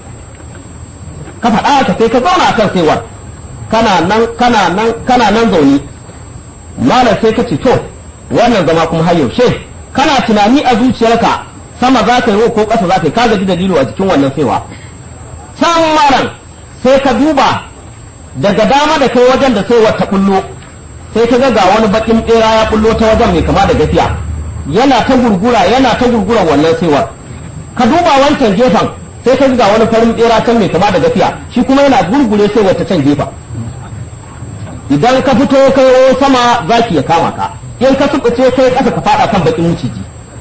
ka faɗa ka sai ka zauna akan saiwar kana nan kana nan kana nan zaune malam sai ka ce to wannan zama kuma har yaushe kana tunani a zuciyarka sama za ka yi ko ƙasa za ka yi ka gaji dalilo a jikin wannan saiwa can malam sai ka duba daga dama da kai wajen da saiwar ta bullo sai ka ga ga wani bakin bera ya bullo ta wajen mai kama da gafiya yana ta gurgura yana ta gurgura wannan saiwar ka duba wancan gefen sai ka ga wani farin bera can mai kama da gafiya shi kuma yana gurgure sai wata can gefen idan ka fito kai sama zaki ya kama ka in ka subuce kai kasa ka fada kan bakin maciji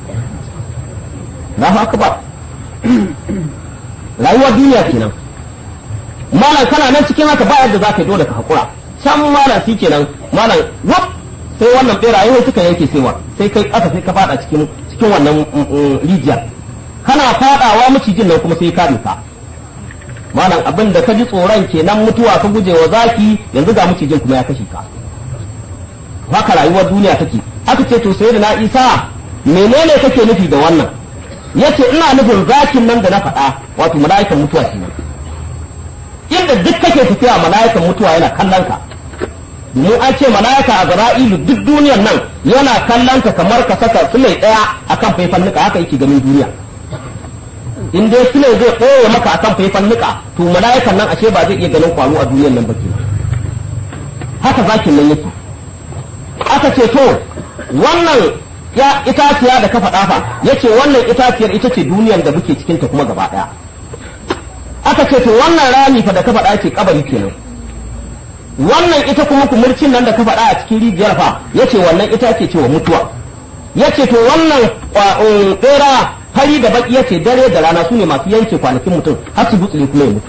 na haka ba rayuwar duniya kenan malam kana nan cikin haka ba yadda zaka yi dole ka hakura can malam shi kenan malam wap sai wannan beraye suka yanke saiwa sai kai kasa sai ka fada cikin cikin wannan rijiyar kana fadawa macijin nan kuma sai ka ka malam abin da ka ji tsoron kenan mutuwa ka guje wa zaki yanzu ga macijin kuma ya kashe ka haka rayuwar duniya take aka ce to sai da na isa menene kake nufi da wannan yace ina nufin zakin nan da na faɗa wato mala'ikan mutuwa kenan inda duk kake tafiya mala'ikan mutuwa yana kallon ka domin an ce mala'ika a zara'ilu duk duniyar nan yana kallon ka kamar ka saka sulai daya akan faifan nika haka yake ganin duniya in dai sulai zai ɓoye maka akan faifan nika to mala'ikan nan ashe ba zai iya ganin kwaro a duniyar nan ba ke haka zakin nan yake aka ce to wannan ya itaciya da ka faɗa fa yace wannan itaciyar ita ce duniyar da muke cikin ta kuma gaba ɗaya aka ce to wannan rami fa da ka faɗa ce kabari kenan wannan ita kuma kumurcin nan da ka faɗa a cikin rijiyar fa yace wannan ita ake cewa mutuwa yace to wannan ɗera fari da baki yace dare da rana su ne masu yanke kwanakin mutum har su gutsure kuma ya mutu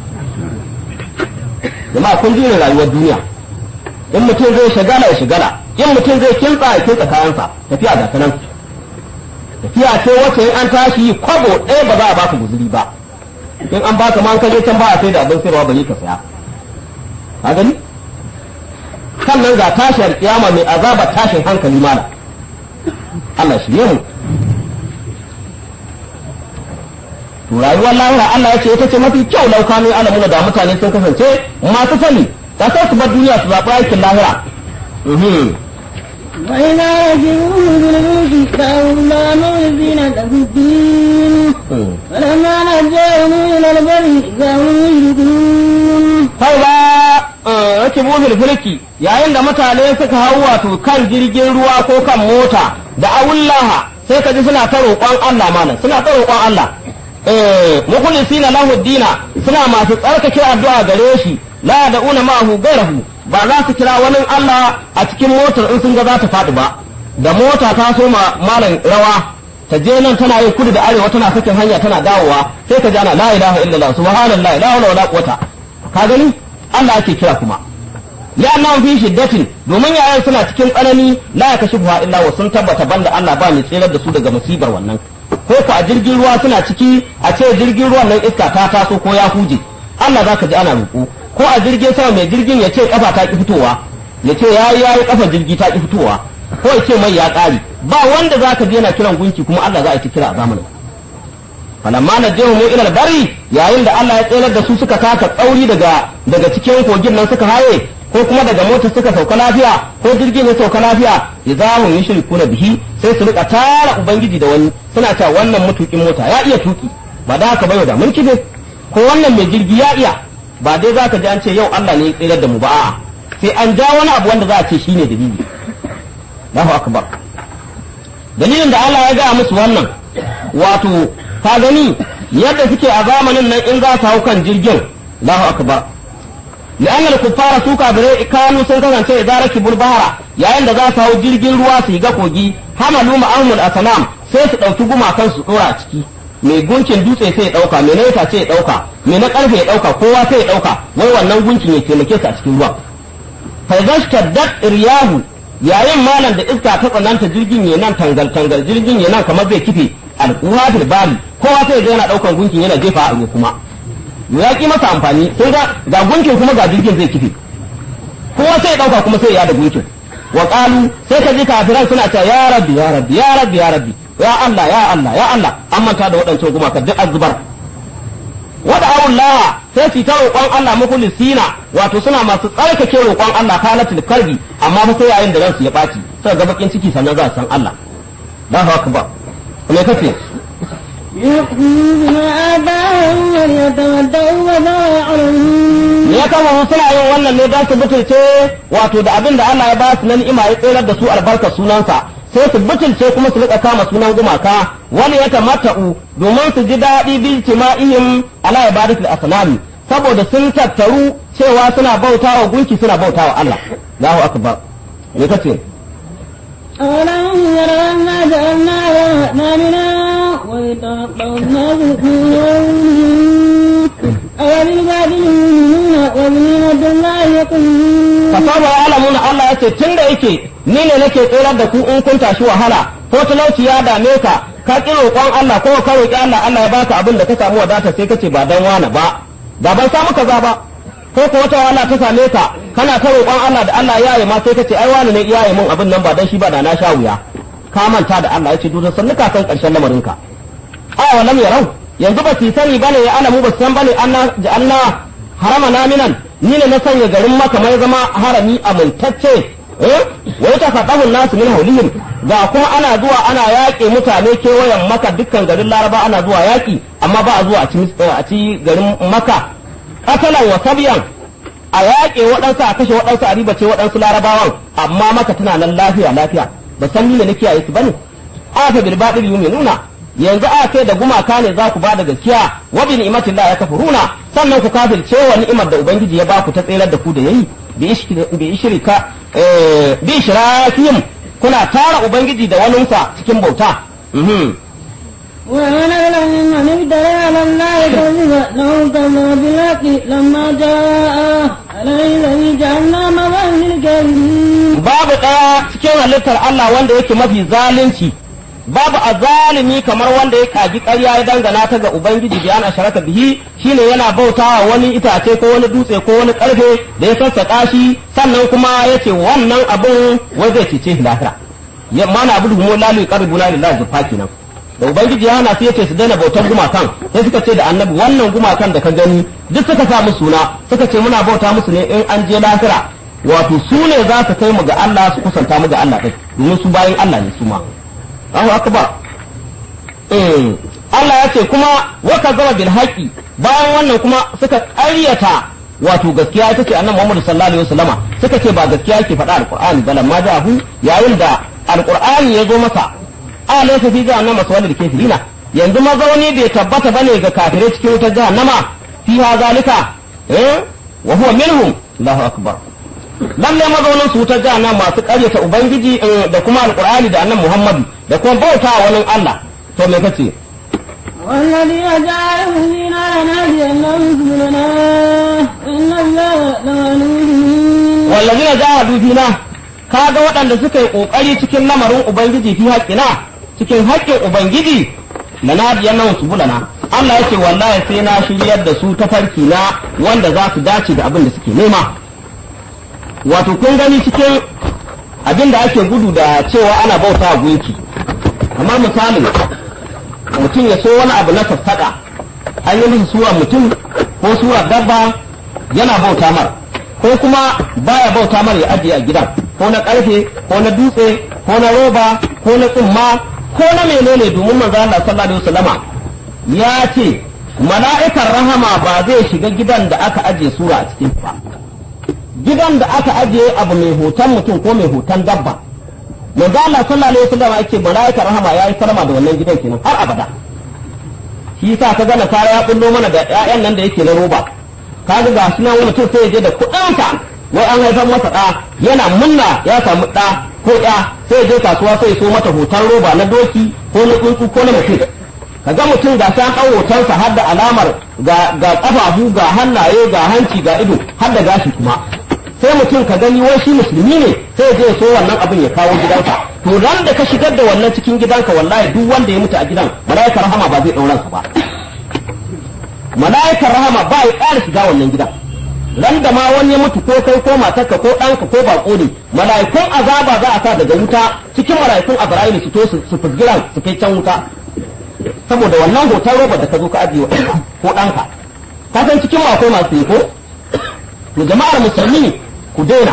jama'a kun ji rayuwar duniya in mutum zai shagala ya shagala in mutum zai kintsa ya kintsa kayansa tafiya ga ta nan tafiya ce wacce in an tashi kwabo ɗaya ba za a baka guzuri ba in an baka ma an kaje can ba a sai da abin sayarwa ba ka saya ka gani sannan ga tashiyar kiyama mai azabar tashin hankali mana Allah shirye mu to rayuwar lahira Allah ya ce ita ce mafi kyau laukanu alamuna da mutane sun kasance masu sani da sai su bar duniya su zaɓi aikin lahira وإذا ركبوا بالملك دعوا الله مخلصين له الدين فلما نجاهم إلى البر إذا هم يشركون sai ba rake bufil fulki yayin da mutane suka hau wato kan jirgin ruwa ko kan mota da awullaha sai ka ji suna ta roƙon Allah mana suna ta roƙon Allah eh mukhlisina lahu dina suna masu tsarkake addu'a gare shi la da'una ma'ahu gairahu ba za su kira wani Allah a cikin motar in sun ga za ta faɗi ba da mota ta so ma malam rawa ta je nan tana yin kudu da arewa tana sakin hanya tana dawowa sai ka ji ana la ilaha illallah subhanallah la hawla wala quwwata ka gani Allah ake kira kuma li'annahum fi shiddatin domin yayan suna cikin tsanani la yakashifuha illa wa sun tabbata banda Allah ba mai tsirar da su daga musibar wannan ko ku a jirgin ruwa suna ciki a ce jirgin ruwan nan iska ta taso ko ya huje Allah zaka ji ana roƙo ko a jirgin sama mai jirgin ya ce kafa ta ki fitowa ya ce yayi yayi kafa jirgi ta ki fitowa ko ya ce mai ya ƙare ba wanda zaka ji yana kiran gunki kuma Allah za a yi kira a zamanin falamma najahum ila al-bari yayin da Allah ya tsere da su suka taka tsauri daga daga cikin kogin nan suka haye ko kuma daga mota suka sauka lafiya ko jirgin ya sauka lafiya idahum yushrikuna bihi sai su rika tara ubangiji da wani suna cewa wannan mutukin mota ya iya tuki ba da haka bayo da mulki ne ko wannan mai jirgi ya iya ba dai zaka ji an ce yau Allah ne ya tsere da mu ba a'a sai an ja wani abu wanda za a ce shine dalili Allahu akbar dalilin da Allah ya ga musu wannan wato ka gani yadda suke a zamanin nan in za su hau kan jirgin Allahu akbar li'annal kuffara su kafirai kanu sun kasance idza rakibul bahra yayin da za su hau jirgin ruwa su ga kogi hamalu ma'amul asnam sai su dauki gumakan su dora a ciki mai gunkin dutse sai ya dauka mai naita ce ya dauka mai na karfe ya dauka kowa sai ya dauka wai wannan gunkin ya taimake su a cikin ruwan fa zashtadat riyahu yayin malam da iska ta tsananta jirgin ya nan tangal tangal jirgin ya nan kamar zai kife al'uwa fil bali kowa sai ga yana daukan gunkin yana jefa a ruwa kuma ya ki masa amfani sai ga ga gunkin kuma ga jirgin zai kife kowa sai ya dauka kuma sai ya da gunkin wa qalu sai ka ji kafiran suna cewa ya rabbi ya rabbi ya rabbi ya rabbi ya Allah ya Allah ya Allah an manta da waɗancan gumaka duk azzubar wada Allah sai su ta roƙon Allah mukhlisina wato suna masu tsarkake roƙon Allah kalatul kalbi amma fa sai yayin da ransu ya ɓaci sai ga bakin ciki sannan za su san Allah Allahu akbar me kace يكفروا بما آتاهم وليتمتعوا وما يعلمون ya kama suna yin wannan ne don su butulce wato da abin da Allah ya ba su na ni'ima ya tsirar da su albarkar sunansa sai su butulce kuma su rika kama sunan gumaka wani ya tamatta'u domin su ji daɗi bil tima'ihim ala ibadatul asnami saboda sun tattaru cewa suna bautawa gunki suna bautawa Allah Allahu akbar me kace أولم يروا أنا جعلنا نامنا ويتوقع الناس أوللبادل وبنعمة الله يقولون fasaba ya alamuna Allah ya ce tun da yake ni ne nake tsirar da ku in kun tashi wahala ko talauci ya dame ka ka ki roƙon Allah ko ka roƙi Allah Allah ya baka abin da ka samu wadata sai kace ba dan wani ba da ban samu kaza ba ko ko wata wahala ta same ka kana ta roƙon Allah da Allah ya yi ma sai kace ai wani ne iyaye mun abin nan ba dan shi ba da na sha wuya ka manta da Allah ya ce dudan sannu ka san ƙarshen lamarin ka a walam yarau yanzu ba su sani bane ya alamu ba su san bane anna ja'alna harama naminan ni ne na sanya garin maka mai zama harami amintacce eh wai ta faɗahun nasu min haulihim ga kuma ana zuwa ana yaƙe mutane kewayen maka dukkan garin laraba ana zuwa yaƙi amma ba a zuwa a ci a ci garin maka katalan wa sabyan a yaƙe waɗansu a kashe waɗansu a ribace waɗansu larabawan amma maka tana nan lafiya lafiya ba san ni ne nake yi su bane afa bil batil yu'minuna yanzu a kai da gumaka ne za ku ba da gaskiya wa bi ni'matillah ya kafuruna sannan ku kafirce wa ni'imar da ubangiji ya ba ku ta tsayar da ku da yayi bi ishrika bi ishrakihim kuna tara ubangiji da waninsa cikin bauta ومن أظلم ممن افترى على الله كذبا لو كذب بالحق لما جاء أليس في جهنم مثوى للكافرين babu ɗaya cikin halittar Allah wanda yake mafi zalunci babu azalimi kamar wanda ya kaji ƙarya ya dangana ta ga ubangiji da ana sharaka bihi shine yana bautawa wani itace ko wani dutse ko wani karfe da ya sassaƙa shi sannan kuma yace wannan abin wai zai cece shi lahira ya mana abu mu lalu qaribuna lillahi zufa kenan da ubangiji ya hana su yace su daina bautar gumakan sai suka ce da annabi wannan gumakan da ka gani duk suka sa musu suna suka ce muna bauta musu ne in an je lahira wato su ne za su kai mu ga Allah su kusanta mu ga Allah ɗin domin su bayan Allah ne su ma Allahu akbar eh Allah ya ce kuma wa zama bil haqi bayan wannan kuma suka ƙaryata wato gaskiya ita ce annabi Muhammad sallallahu alaihi wasallama suka ce ba gaskiya yake faɗa alqur'ani ba lamma ja'ahu yayin da alqur'ani ya zo masa alaysa fi jahannama sawalil kafirina yanzu mazauni bai tabbata bane ga kafirai cikin wutar jahannama fiha zalika eh wa huwa minhum Allahu akbar lalle mazaunin su wutar jahannam masu karyata ubangiji da kuma alqur'ani da annabi muhammadu da kuma bauta wa wani allah to me kace والذين جعلوا فينا لنهدينهم سبلنا إن الله لغني wallazina jahadu fina kaga waɗanda suka yi kokari cikin lamarin ubangiji fi haƙƙina cikin haƙƙin ubangiji lanadiyannan subulana Allah yake wallahi sai na shiryar da su tafarki na wanda za su dace da abin da suke nema wato kun gani cikin abin da ake gudu da cewa ana bauta gunki kamar misalin mutum ya so wani abu na sassaƙa an yi masa sura mutum ko sura dabba yana bauta mar ko kuma baya bauta mar ya ajiye a gidan ko na ƙarfe ko na dutse ko na roba ko na tsumma ko na menene domin manzo Allah sallallahu alaihi wasallama ya ce mala'ikar rahama ba zai shiga gidan da aka ajiye sura a cikin ba gidan da aka ajiye abu mai hoton mutum ko mai hoton dabba manzo Allah sallallahu alaihi wasallam yake malaikar rahama yayi salama da wannan gidan kenan har abada shi yasa ka gana kaya ya kullo mana da ƴaƴan nan da yake na roba kaga ga shi nan wani mutum sai ya je da kuɗinsa wai an haifar masa ɗa yana munna ya samu ɗa ko ɗa sai ya je kasuwa sai ya so mata hoton roba na doki ko na tsuntsu ko na mutum kaga mutum ga san ɗan hotonsa har da alamar ga ga ƙafafu ga hannaye ga hanci ga ido har da gashi kuma sai mutum ka gani wai shi musulmi ne sai je so wannan abin ya kawo gidanka to ran da ka shigar da wannan cikin gidanka wallahi duk wanda ya mutu a gidan malaikar rahama ba zai ɗauran sa ba malaikar rahama ba ya ƙara shiga wannan gidan ran da ma wani ya mutu ko kai ko matarka ko ɗanka ko baƙo ne mala'ikun azaba za a sa daga wuta cikin mala'ikun azra'ilu su to su fusgiran su kai can wuta saboda wannan hoton roba da ka zo ka ajiye wa ɗanka ko ɗanka ka san cikin ma akwai masu yi ko to jama'ar musulmi ku daina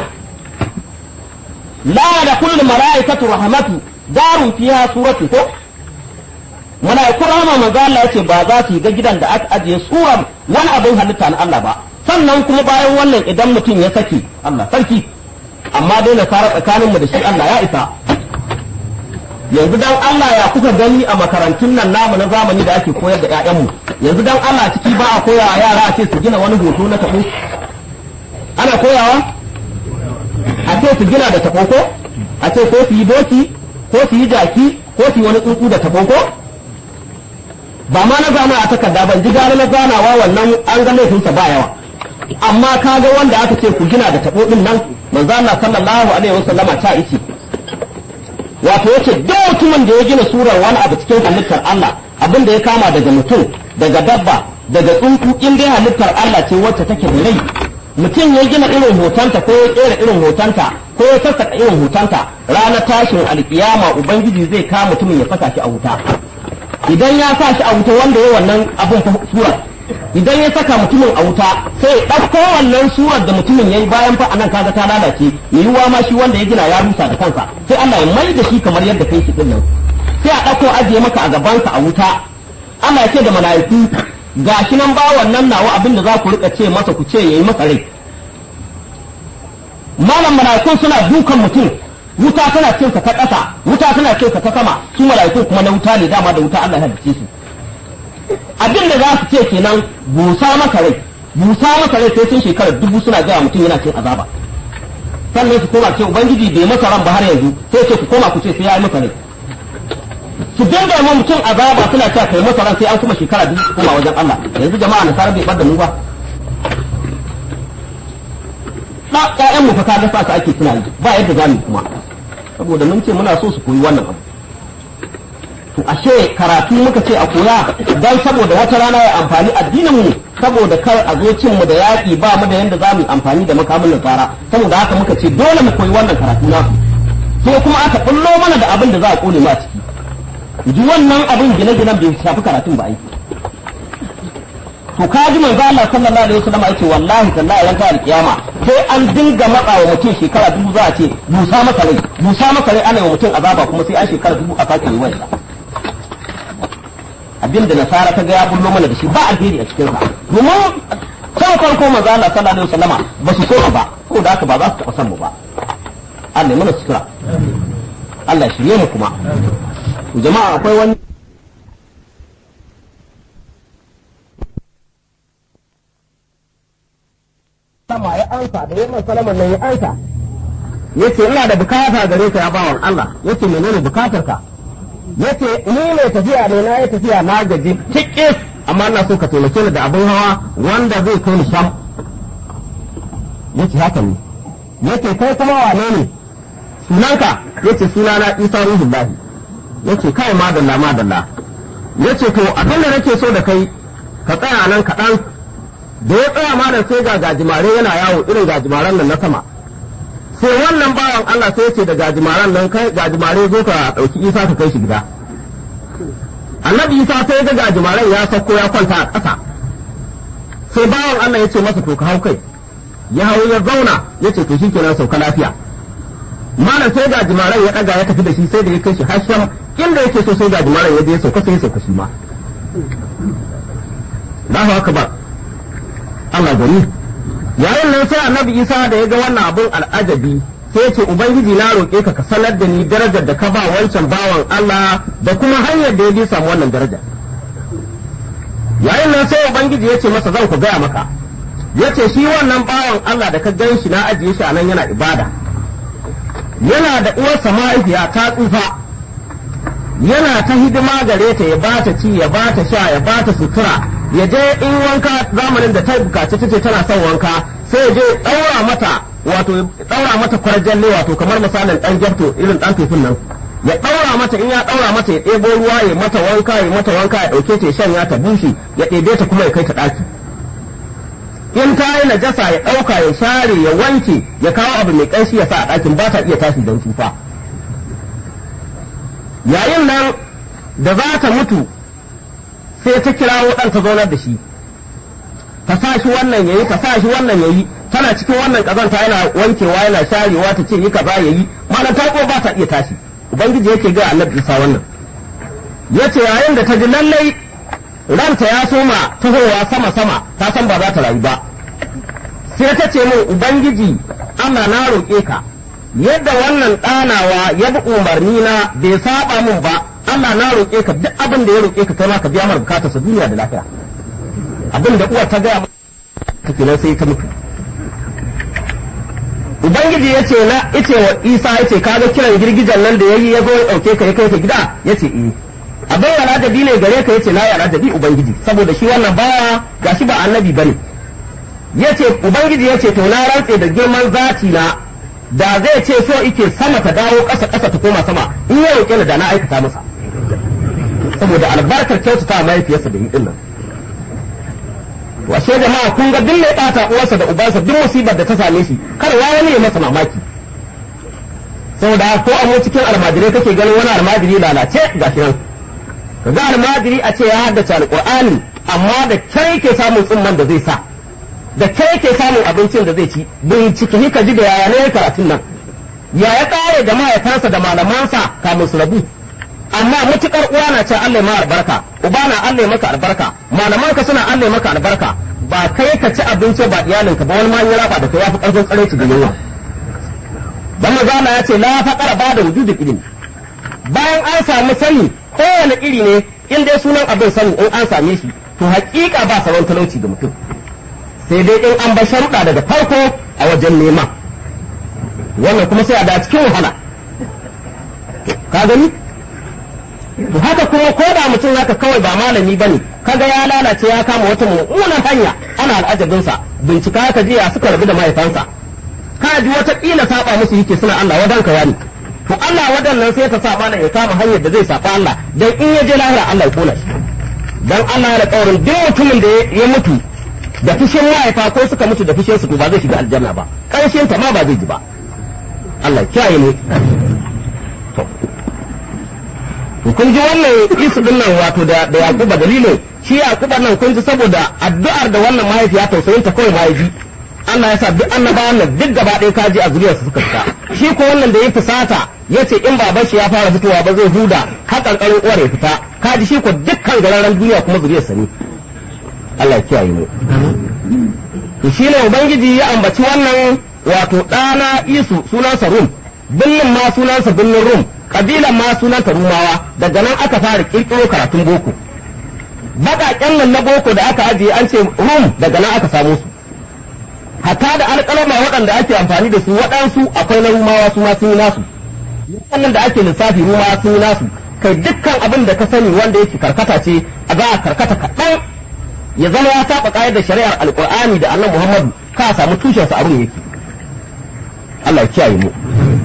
la da kullum mala'ikatu rahmatu darun fiha suratu ko mala'ikun rahama manzo Allah yace ba za su yi ga gidan da aka ajiye surar wani abin halitta na Allah ba sannan kuma bayan wannan idan mutum ya saki Allah sarki amma dai na fara tsakanin mu da shi Allah ya isa yanzu dan Allah ya kuka gani a makarantun nan namu na zamani da ake koyar da ƴaƴanmu yanzu dan Allah ciki ba a koya yara a ce su gina wani hoto na tabo ana koyawa a ce su gina da tabo ko a ce ko su yi doki ko su yi jaki ko su yi wani tsuntsu da tabo ko ba ma na zana a takarda ban ji gane na zanawa wannan an ga laifinsa ba yawa amma ka ga wanda aka ce ku gina da tabo din nan manzo Allah sallallahu alaihi wasallama ta ice wato yace duk mutumin da ya gina surar wani abu cikin halittar Allah abin da ya kama daga mutum daga dabba daga tsuntsu in dai halittar Allah ce wacce take da rai mutum ya gina irin hotonta ko ya kera irin hotonta ko ya sassaka irin hotonta ranar tashin alkiyama ubangiji zai kama mutumin ya saka shi a wuta idan ya sa shi a wuta wanda ya wannan abin sura idan ya saka mutumin a wuta sai ya ɗauko wannan surar da mutumin ya yi bayan fa anan kaga ta lalace mai yiwuwa ma shi wanda ya gina ya rusa da kansa sai Allah ya mai da shi kamar yadda kai shi din nan sai a ɗauko ajiye maka a gabanka a wuta Allah ya ce da mala'iku gashi nan ba wannan nawa abinda za ku rika ce masa ku ce yayi masa rai malam mala'ikun suna dukan mutum wuta tana cin ta ƙasa wuta tana cin ta sama su mala'ikun kuma na wuta ne dama da wuta Allah ya halice su abin da za su ce kenan busa maka rai busa maka rai sai sun shekara dubu suna gaya mutum yana cin azaba sannan su koma ce ubangiji bai masa ran ba har yanzu sai ce ku koma ku ce sai ya yi masa rai su dinga ma mutum azaba suna cewa kai masa ran sai an kuma shekara dubu su koma wajen Allah yanzu jama'a nasara bai bar da mu ba da ƴaƴan mu fa kaga sa su ake suna yi ba yadda za mu kuma saboda mun ce muna so su koyi wannan abu to ashe karatu muka ce a koya dan saboda wata rana ya amfani addinin mu saboda kar a zo cin mu da yaƙi ba mu da yanda za mu yi amfani da makamin nasara saboda haka muka ce dole mu koyi wannan karatu nasu sai kuma aka bullo mana da abin da za a kone mu a ciki ji wannan abin gine-ginen bai shafi karatun ba aiki to ka ji manzo Allah sallallahu alaihi wasallam yake wallahi tallahi ran ta alkiyama sai an dinga matsa wa mutum shekara dubu za a ce busa masa rai busa masa rai ana wa mutum azaba kuma sai an shekara dubu a sake yi wani abin da nasara ta ga ya bullo mana da shi ba alheri a cikin sa domin can farko manzo Allah sallallahu alaihi wasallama ba su so ba ko da haka ba za su taɓa san mu ba Allah ya mana sutura Allah ya shirye mu kuma jama'a akwai wani sama ya ansa da yaman salaman nan ya ansa yace ina da bukata gare ka ya bawan Allah yace menene bukatar ka yace ni mai tafiya ne na yi tafiya na gaji tikis amma ina so ka taimake ni da abin hawa wanda zai kai ni sham yace haka ne yace kai kuma wane ne sunanka yace sunana Isa Ruhullahi yace kai madalla madalla yace to abin da nake so da kai ka tsaya nan kaɗan da ya tsaya malam sai ga gajimare yana yawo irin gajimaren nan na sama sai wannan bawan Allah sai ce da gajimaren nan kai gajimare zo ka ɗauki isa ka kai shi gida annabi isa sai ga gajimaren ya sauko ya kwanta a ƙasa sai bawan Allah ya ce masa to ka hau kai ya hau ya zauna ya ce to shikenan sauka lafiya malam sai gajimaren ya ɗaga ya tafi da shi sai da ya kai shi hasham inda yake so sai gajimaren ya je ya sauka sai ya sauka shi ma Allahu akbar Allah gari yayin nan sai annabi Isa da ya ga wannan abun al'ajabi sai ce ubangiji na roƙe ka ka sanar da ni darajar da ka ba wancan bawan Allah da kuma hanyar da ya bi samu wannan daraja yayin nan sai ubangiji ya ce masa zan ku gaya maka ya ce shi wannan bawan Allah da ka gan shi na ajiye shi a nan yana ibada yana da uwarsa mahaifiya ta tsufa yana ta hidima gare ta ya bata ci ya bata sha ya bata sutura ya je in wanka zamanin da ta bukaci ta ce tana son wanka sai ya je ɗaura mata wato ɗaura mata kwarjalle wato kamar misalin ɗan gyarto irin ɗan tofin nan ya ɗaura mata in ya ɗaura mata ya ɗebo ruwa ya mata wanka ya mata wanka ya ɗauke ta ya shanya ta bushe ya ɗebe ta kuma ya kai ta ɗaki in ta yi najasa ya ɗauka ya share ya wanke ya kawo abu mai ƙanshi ya sa a ɗakin ba ta iya tashi don tsufa yayin nan da za ta mutu sai ta kirawo ɗan ta zaunar da shi ta sa shi wannan yayi ta sa shi wannan yayi tana cikin wannan kazanta yana wankewa yana sharewa ta ce yi kaza yayi malam ta ko ba ta iya tashi ubangiji yake ga annabi Isa wannan yace yayin da ta ji lallai ranta ya soma tahowa sama sama ta san ba za ta rayu ba sai ta ce min ubangiji Allah na roƙe ka yadda wannan ɗanawa ya bi umarni na bai saba min ba Allah na roƙe ka duk abin da ya roƙe ka kai ma ka biya mar bukatar sa duniya da lafiya abin da uwar ta gaya ta kenan sai ta mutu ubangiji ya ce na ice wa isa ya ce kaga kiran girgijan nan da yayi ya zo ya ɗauke ka ya kai ka gida ya ce eh abin yana da ne gare ka ya ce na yana da bi ubangiji saboda shi wannan baya gashi ba annabi bane ya ce ubangiji ya ce to na rantse da girman zati na da zai ce so ike sama ta dawo ƙasa ƙasa ta koma sama in ya roƙe ni da na aikata masa saboda albarkar kyautata mahaifiyarsa da yi din nan washe jama'a kun ga duk mai ɓata uwarsa da ubansa duk musibar da ta same shi kar ya wani ya masa mamaki saboda ko a mu cikin almajirai kake ganin wani almajiri lalace ga shi nan kaga almajiri a ce ya haddace alqur'ani amma da kai ke samun tsumman da zai sa da kai ke samun abincin da zai ci bincike ka ji da yaya ne karatun nan ya ya kare da mahaifansa da malamansa kamun su rabu amma mutukar uwa na ce Allah ma albarka uba na Allah maka albarka malamanka suna Allah maka albarka ba kai ka ci abinci ba iyalinka ba wani ma ya rafa da kai yafi karfin tsare ci da yunwa dan mazana ya ce la faqara ba da wujudul ilmi bayan an samu sani kowane iri ne in dai sunan abin sani in an same shi to hakika ba sauran talauci ga mutum sai dai in an bar sharuɗa daga farko a wajen nema wannan kuma sai a da cikin wahala ka gani to haka kuma ko da mutum haka kawai ba malami bane kaga ya lalace ya kama wata mummunan hanya ana al'ajabinsa bincika ka jiya suka rabu da mahaifansa ka ji wata kila saba musu yake suna Allah wadanka wani to Allah wadannan sai ta sa malam ya kama hanyar da zai saba Allah dan in ya je lahira Allah ya kona shi dan Allah ya kaurin duk mutumin da ya mutu da fushin mahaifa ko suka mutu da fushin su to ba zai shiga aljanna ba karshen ta ma ba zai ji ba Allah ya kiyaye mu to kun ji wannan isu din nan wato da da Yakuba dalilin shi Yakuba nan kun ji saboda addu'ar da wannan mahaifiya tausayin ta kawai mahaifi Allah ya sa duk annabawan nan duk gaba ɗaya kaji a zuriyarsa suka fita shi ko wannan da ya fusata ya ce in baban shi ya fara fitowa ba zai huda har ƙanƙarin uwar ya fita kaji shi ko dukkan gararen duniya kuma zuriyarsa ne Allah ya kiyaye mu to shi ne ubangiji ya ambaci wannan wato ɗana isu sunansa rum binnin ma sunansa binnin rum kabilan ma sunanta rumawa daga nan aka fara kirkiro karatun boko baƙaƙen nan na boko da aka ajiye an ce rum daga nan aka samu su hatta da alƙalama waɗanda ake amfani da su waɗansu akwai na rumawa su ma sun yi nasu wannan da ake lissafi rumawa sun yi nasu kai dukkan abin da ka sani wanda yake karkata ce a za a karkata kaɗan ya zama ya saba ƙayar da shari'ar alƙur'ani da annabi muhammadu ka samu tushensa abin yake Allah ya kiyaye mu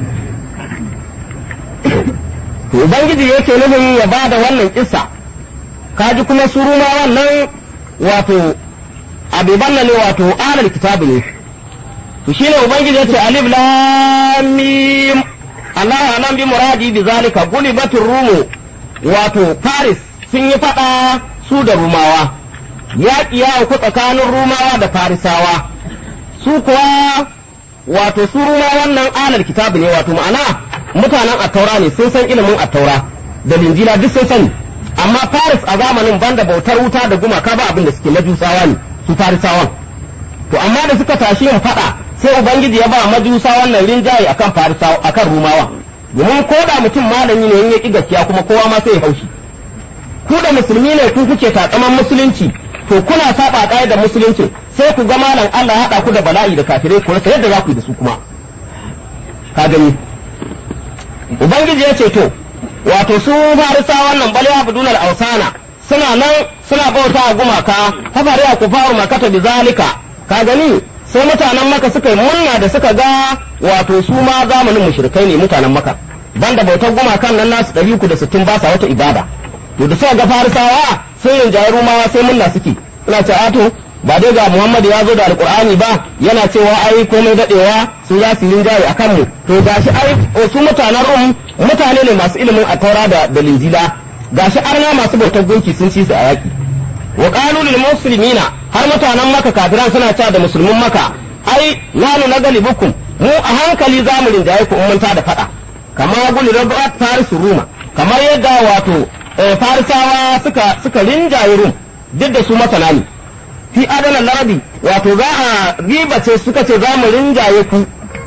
to ubangiji yake nufin ya ba da wannan kissa kaji kuma su ruma wannan wato abiban ne wato alal kitabu ne to shine ubangiji yace alif lam mim Allah alam bi muradi bi zalika gulibatur rumu wato Paris sun yi fada su da rumawa yaƙi ya auku tsakanin rumawa da farisawa su kuwa wato su ruma wannan alal kitabu ne wato ma'ana mutanen attaura ne sun san ilimin attaura da linjila duk sun sani amma faris a zamanin banda bautar wuta da gumaka ba abin da suke majusawa ne su farisawan to amma da suka tashi yin fada sai ubangiji ya ba majusawan nan rinjaye akan farisawa akan rumawa domin ko da mutum malami ne in ya ki gaskiya kuma kowa ma sai ya haushi ku da musulmi ne ku kuke takaman musulunci to kuna saba da musulunci sai ku ga malam Allah ya haɗa ku da bala'i da kafirai ku rasa yadda za ku yi da su kuma ka gani ubangiji ya ce to wato su farisa wannan bal ya budunal ausana suna nan suna bauta a gumaka fafare a kufaru makata bi zalika ka gani sai mutanen maka suka yi murna da suka ga wato su ma zamanin mushrikai ne mutanen maka banda bautar gumakan nan nasu ɗari uku da sittin ba sa wata ibada to da suka ga farisawa sai rinjaye rumawa sai murna suke ina ce ato ba dai ga Muhammad ya zo da alkur'ani ba yana cewa ai komai dadewa su za su rinjaye a kanmu to gashi ai su mutanen rum mutane ne masu ilimin a taura da da linjila gashi arna masu bautar gunki sun ci su a yaki wa qalu lil muslimina har mutanen maka kafiran suna cewa da musulmin maka ai nanu na galibukum mu a hankali za mu rinjaye ku mun da fada kamar guli rabat farisu ruma kamar yadda wato farisawa suka suka rinjaye rum duk da su masana ne fi adalan larabi wato za a riba ce suka ce za mu rinjaye ku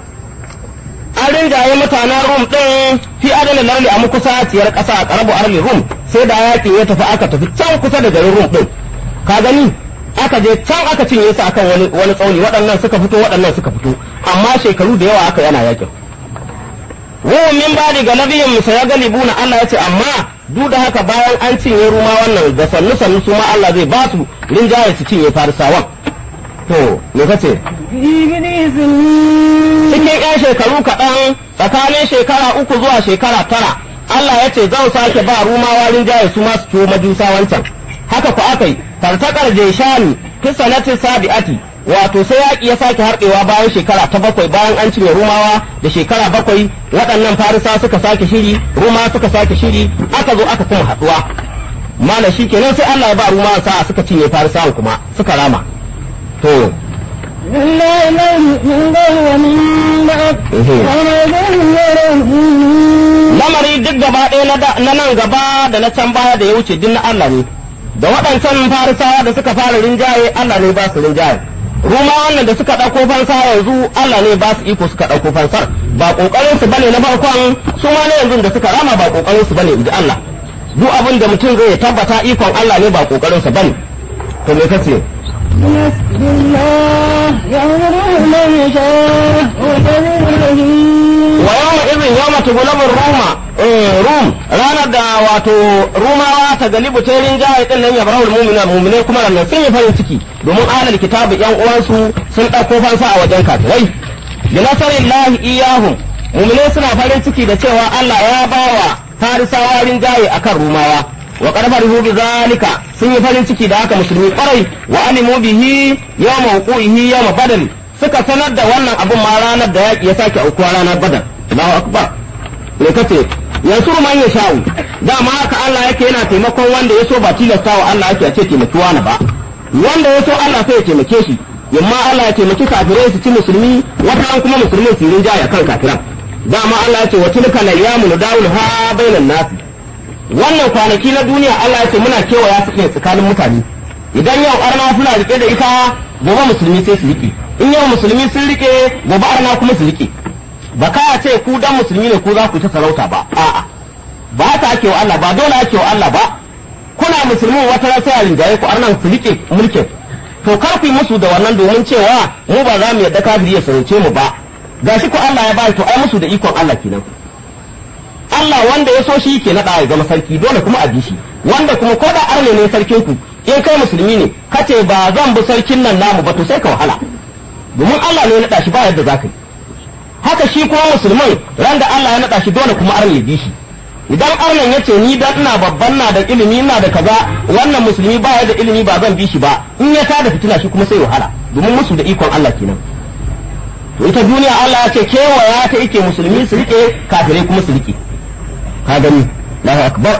an rinjaye mutanen rum ɗin fi adalan larabi a kusa ciyar ƙasa a ƙarabu arli rum sai da yaƙi ya tafi aka tafi can kusa da garin rum ɗin ka gani aka je can aka cinye su akan wani wani tsauni waɗannan suka fito waɗannan suka fito amma shekaru da yawa aka yana yaƙin wa min ba da galabiyin musa ya galibuna Allah ya ce amma duk da haka bayan an cinye ruma wannan da sannu sannu su ma Allah zai ba su rinjaye su cinye farisawan to me kace cikin yan shekaru kaɗan tsakanin shekara uku zuwa shekara tara Allah ya ce zan sake ba rumawa rinjaye su ma su ciwo majusa wancan haka ku aka yi tartakar jeshani fi sanatin sabi'ati wato sai yaƙi ya sake harɗewa bayan shekara ta bakwai bayan an cinye rumawa da shekara bakwai waɗannan farisa suka sake shiri ruma suka sake shiri aka zo aka kuma haɗuwa mana shi kenan sai Allah ya ba rumawa sa'a suka cinye farisawan kuma suka rama to إلا إليه من قبل ومن بعد وما يدعو lamari duk gaba ɗaya na da- na nan gaba da na can baya da ya wuce duk na Allah ne da waɗancan farisawa da suka fara rinjaye Allah ne ba su rinjaye ruma wannan da suka ɗauko fansa yanzu Allah ne ba su iko suka ɗauko fansar ba ƙoƙarin su bane na farkon su ma na yanzu da suka rama ba ƙoƙarin su bane inji Allah duk abin da mutum zai tabbata ikon Allah ne ba ƙoƙarin sa bane to me kace بسم الله يغفر من يشاء ويغفر الذين wa yawma idhin yawma tughlabu ruma eh rum ranar da wato rumawa ta galibu ta rinjaye din nan ya barahul mu'mina mu'mine kuma nan sun yi farin ciki domin ahlul kitabi yan uwansu sun dauko fansa a wajen kafirai bi nasarillahi iyahum mu'mine suna farin ciki da cewa Allah ya bawa farisawa rinjaye akan rumawa wa qad farihu bi zalika sun yi farin ciki da haka musulmi kwarai wa alimu bihi yawma wuqihi yawma badal suka sanar da wannan abun ma ranar da yaƙi ya sake aukuwa ranar badar Allahu akbar me kace yansuru man ya sha'u dama haka Allah yake yana taimakon wanda ya so ba tilasta wa Allah yake a ce taimaki wani ba wanda ya so Allah sai ya taimake shi yamma Allah ya taimaki kafirai su ci musulmi wata kuma musulmi su yi rinjaye kan kafiran dama Allah ya ce wa tilka layyamu nudawul ha bainan nasi wannan kwanaki na duniya Allah ya ce muna kewaya su ne tsakanin mutane idan yau arna suna rike da ita gobe musulmi sai su rike in yau musulmi sun rike gobe arna kuma su rike ba ka ce ku dan musulmi ne ku za ku ta sarauta ba a'a ba haka ake wa Allah ba dole ake wa Allah ba kuna musulmi wata ran sai a rinjaye ku arnan su rike mulkin to kar ku yi musu da wannan domin cewa mu ba za mu yadda kafiri ya sarauce mu ba gashi ku Allah ya bai to ai musu da ikon Allah kenan Allah wanda ya so shi ke naɗa ya zama sarki dole kuma a bi shi wanda kuma ko da arne ne sarkin ku in kai musulmi ne kace ba zan bi sarkin nan namu ba to sai ka wahala domin Allah ne ya naɗa shi ba yadda za ka yi haka shi kuma musulman ran da Allah ya naɗa shi dole kuma arne ya bi shi idan arnan ya ce ni dan ina babban na da ilimi ina da kaza wannan musulmi ba ya da ilimi ba zan bi shi ba in ya tada fitina shi kuma sai wahala domin musu da ikon Allah kenan to ita duniya Allah ya ce kewaya ta yake musulmi su rike kafirai kuma su rike ka gani Allahu akbar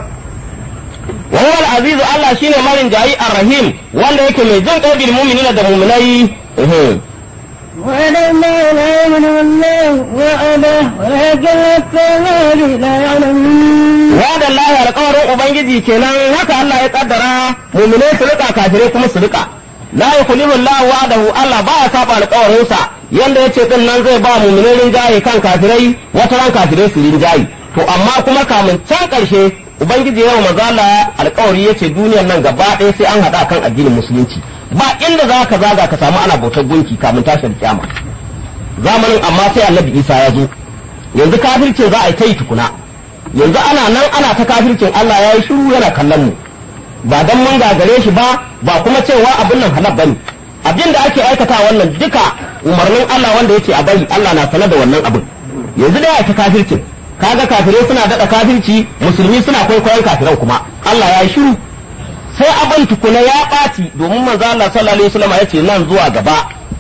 wa huwa al-aziz Allah shine marin jayi ar-rahim wanda yake mai jin kai bil mu'minina da mu'minai eh وعد الله لا يمن الله وعده ولكن الكفار لا يعلمون wa'ada Allah alƙawarin ubangiji kenan haka Allah ya kaddara mu'minai su rika kafirai kuma su rika la yukhlifu Allah wa'adahu Allah ba ya saba alƙawarinsa yanda yace din nan zai ba mu'minai rinjaye kan kafirai wata ran kafirai su rinjaye to amma kuma kamun can ƙarshe ubangiji yau maza Allah alƙawari yace duniyar nan gaba ɗaya sai an haɗa kan addinin musulunci ba inda za ka zaga ka samu ana bautar gunki kamun tashin kiyama zamanin amma sai annabi Isa ya zo yanzu kafircin za a yi ta yi tukuna yanzu ana nan ana ta kafircin Allah ya yi shiru yana kallon mu ba dan mun gagare shi ba ba kuma cewa abin nan halal bane abin da ake aikata wannan duka umarnin Allah wanda yake a bari Allah na sanar da wannan abin yanzu da ya ta kafircin kaga kafirai suna daɗa kafirci musulmi suna kwaikwayon kafiran kuma Allah ya yi shiru sai abin tukuna ya ɓaci domin manzo Allah sallallahu alaihi wasallam ya ce nan zuwa gaba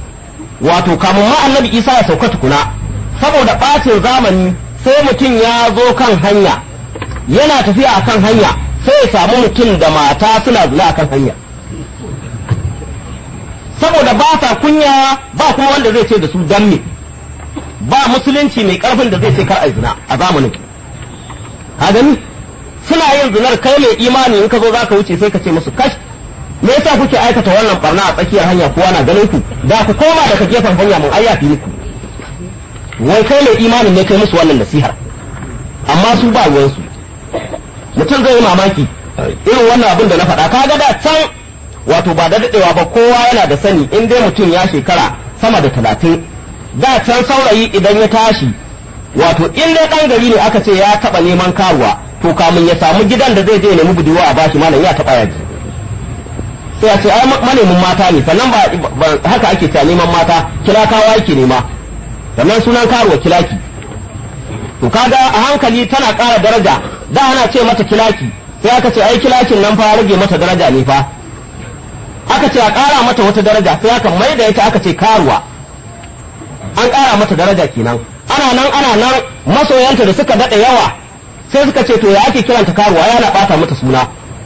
wato kamun ma annabi Isa ya sauka tukuna saboda ɓacin zamani sai mutum ya zo kan hanya yana tafiya a kan hanya sai ya samu mutum da mata suna zina a kan hanya saboda ba sa kunya ba kuma wanda zai ce da su dan me ba musulunci mai karfin da zai ce kar a zina a zamanin ka gani suna yin zinar kai mai imani in ka zo zaka wuce sai ka ce musu kash me yasa kuke aikata wannan barna a tsakiyar hanya kowa na ganin ku da ku koma daga gefen hanya mun ayyafi muku wai kai mai imanin ne kai musu wannan nasihar amma su ba ruwansu mutum zai yi mamaki irin wannan abin da na faɗa kaga da can wato ba da daɗewa ba kowa yana da sani in dai mutum ya shekara sama da talatin da can saurayi idan ya tashi wato in dai ɗan gari ne aka ce ya taɓa neman karuwa to kamun ya samu gidan da zai je nemi budurwa a bashi malam ya taɓa yaji sai a ce ai manemin mata ne sannan ba haka ake cewa neman mata kilakawa yake nema sannan sunan karuwa kilaki to kaga a hankali tana ƙara daraja da ana ce mata kilaki sai aka ce ai kilakin nan fa rage mata daraja ne fa aka ce a ƙara mata wata daraja sai aka mai da ita aka ce karuwa an ƙara mata daraja kenan ana nan ana nan masoyanta da suka daɗa yawa sai suka ce to ya ake kiranta karuwa yana ɓata mata suna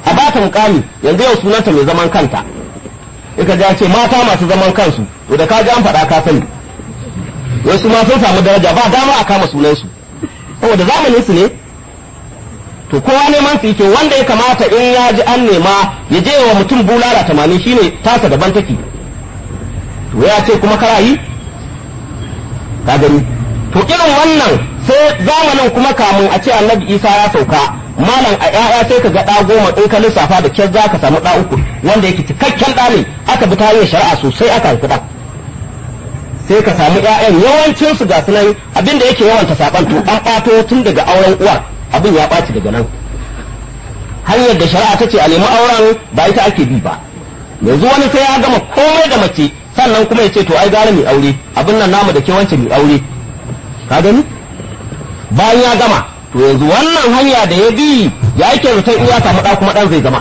a ba ta mukami yanzu yau sunanta mai zaman kanta ika ja ce mata masu zaman kansu to da ka ji an faɗa ka sani wasu ma sun samu daraja ba dama a kama sunansu saboda zamanin su ne to kowa neman su yake wanda ya kamata in ya ji an nema ya je wa mutum bulala tamanin shine tasa daban take to ya ce kuma kara yi ka gani to irin wannan sai zamanin kuma kamun a ce annabi isa ya sauka malam a ƴaƴa sai ka ga ɗa goma in ka lissafa da kyar za ka samu ɗa uku wanda yake cikakken ɗa ne aka bi ta hanyar shari'a sosai aka haifi ɗan sai ka samu ƴaƴan yawancin su ga sunan abinda yake yawanta saban to an ɓato tun daga auren uwar abin ya ɓaci daga nan hanyar da shari'a ta ce a nemi auren ba ita ake bi ba yanzu wani sai ya gama komai da mace sannan kuma ya ce to ai gara mai aure abin nan namu da ke wancan mai aure ka gani bayan ya gama to yanzu wannan hanya da ya bi ya yake zaton in ya samu ɗa kuma ɗan zai zama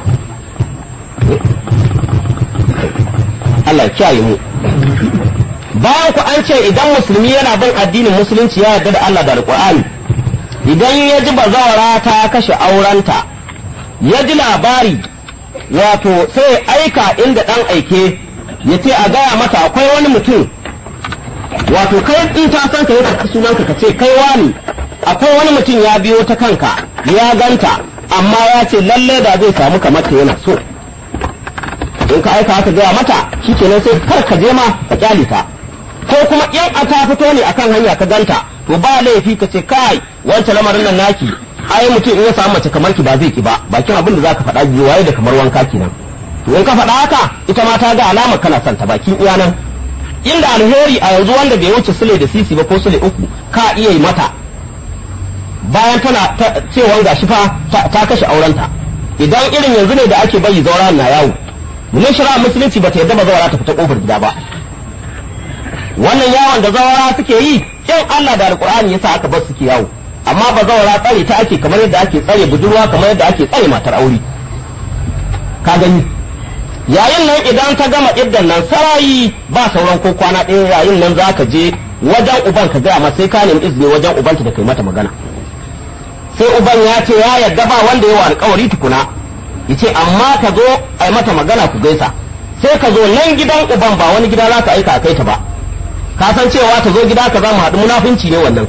Allah ya kiyaye mu bayan ku an ce idan musulmi yana bin addinin musulunci ya yarda da Allah da alƙur'ani idan ya ji bazawara ta kashe aurenta ya ji labari wato sai aika inda ɗan aike ya ce a gaya mata akwai wani mutum wato kai in ta san ka yi ka sunanka ka ce kai wani akwai wani mutum ya biyo ta kanka ya ganta amma ya ce lalle da zai samu kamar ta yana so in ka aika haka gaya mata shikenan sai kar ka je ma ka kyale ta ko kuma in a ta fito ne akan hanya ka ganta to ba laifi ka ce kai wancan lamarin nan naki ai mutum in ya samu mace kamar ki ba zai ki ba bakin abin da zaka faɗa biyu waye da kamar wanka kenan to in ka faɗa haka ita ma ta ga alamar kana son ta bakin iya nan inda alheri a yanzu wanda bai wuce sule da sisi ba ko sule uku ka iya yi mata bayan tana cewa gashi fa ta kashe aurenta idan irin yanzu ne da ake bayi zaura na yawo mun shara musulunci ba ta yadda ba zaura ta fita kofar gida ba wannan yawon da zawara suke yi in Allah da alkur'ani yasa aka bar suke yawo amma ba zawara tsare ta ake kamar yadda ake tsare budurwa kamar yadda ake tsare matar aure ka gani yayin nan idan ta gama iddan nan sarayi ba sauran ko kwana ɗaya yayin nan za ka je wajen uban ka gaya masa sai ka nemi izini wajen ubanta da kai mata magana sai uban ya ce ya yarda ba wanda yawa alkawari tukuna ya ce amma ka zo a mata magana ku gaisa sai ka zo nan gidan uban ba wani gida za ka aika a kai ta ba ka san cewa ta zo gida ka za mu haɗu munafunci ne wannan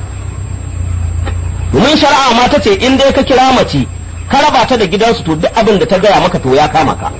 domin shari'a ma ta ce in dai ka kira mace ka raba ta da gidansu to duk abin da ta gaya maka to ya kama ka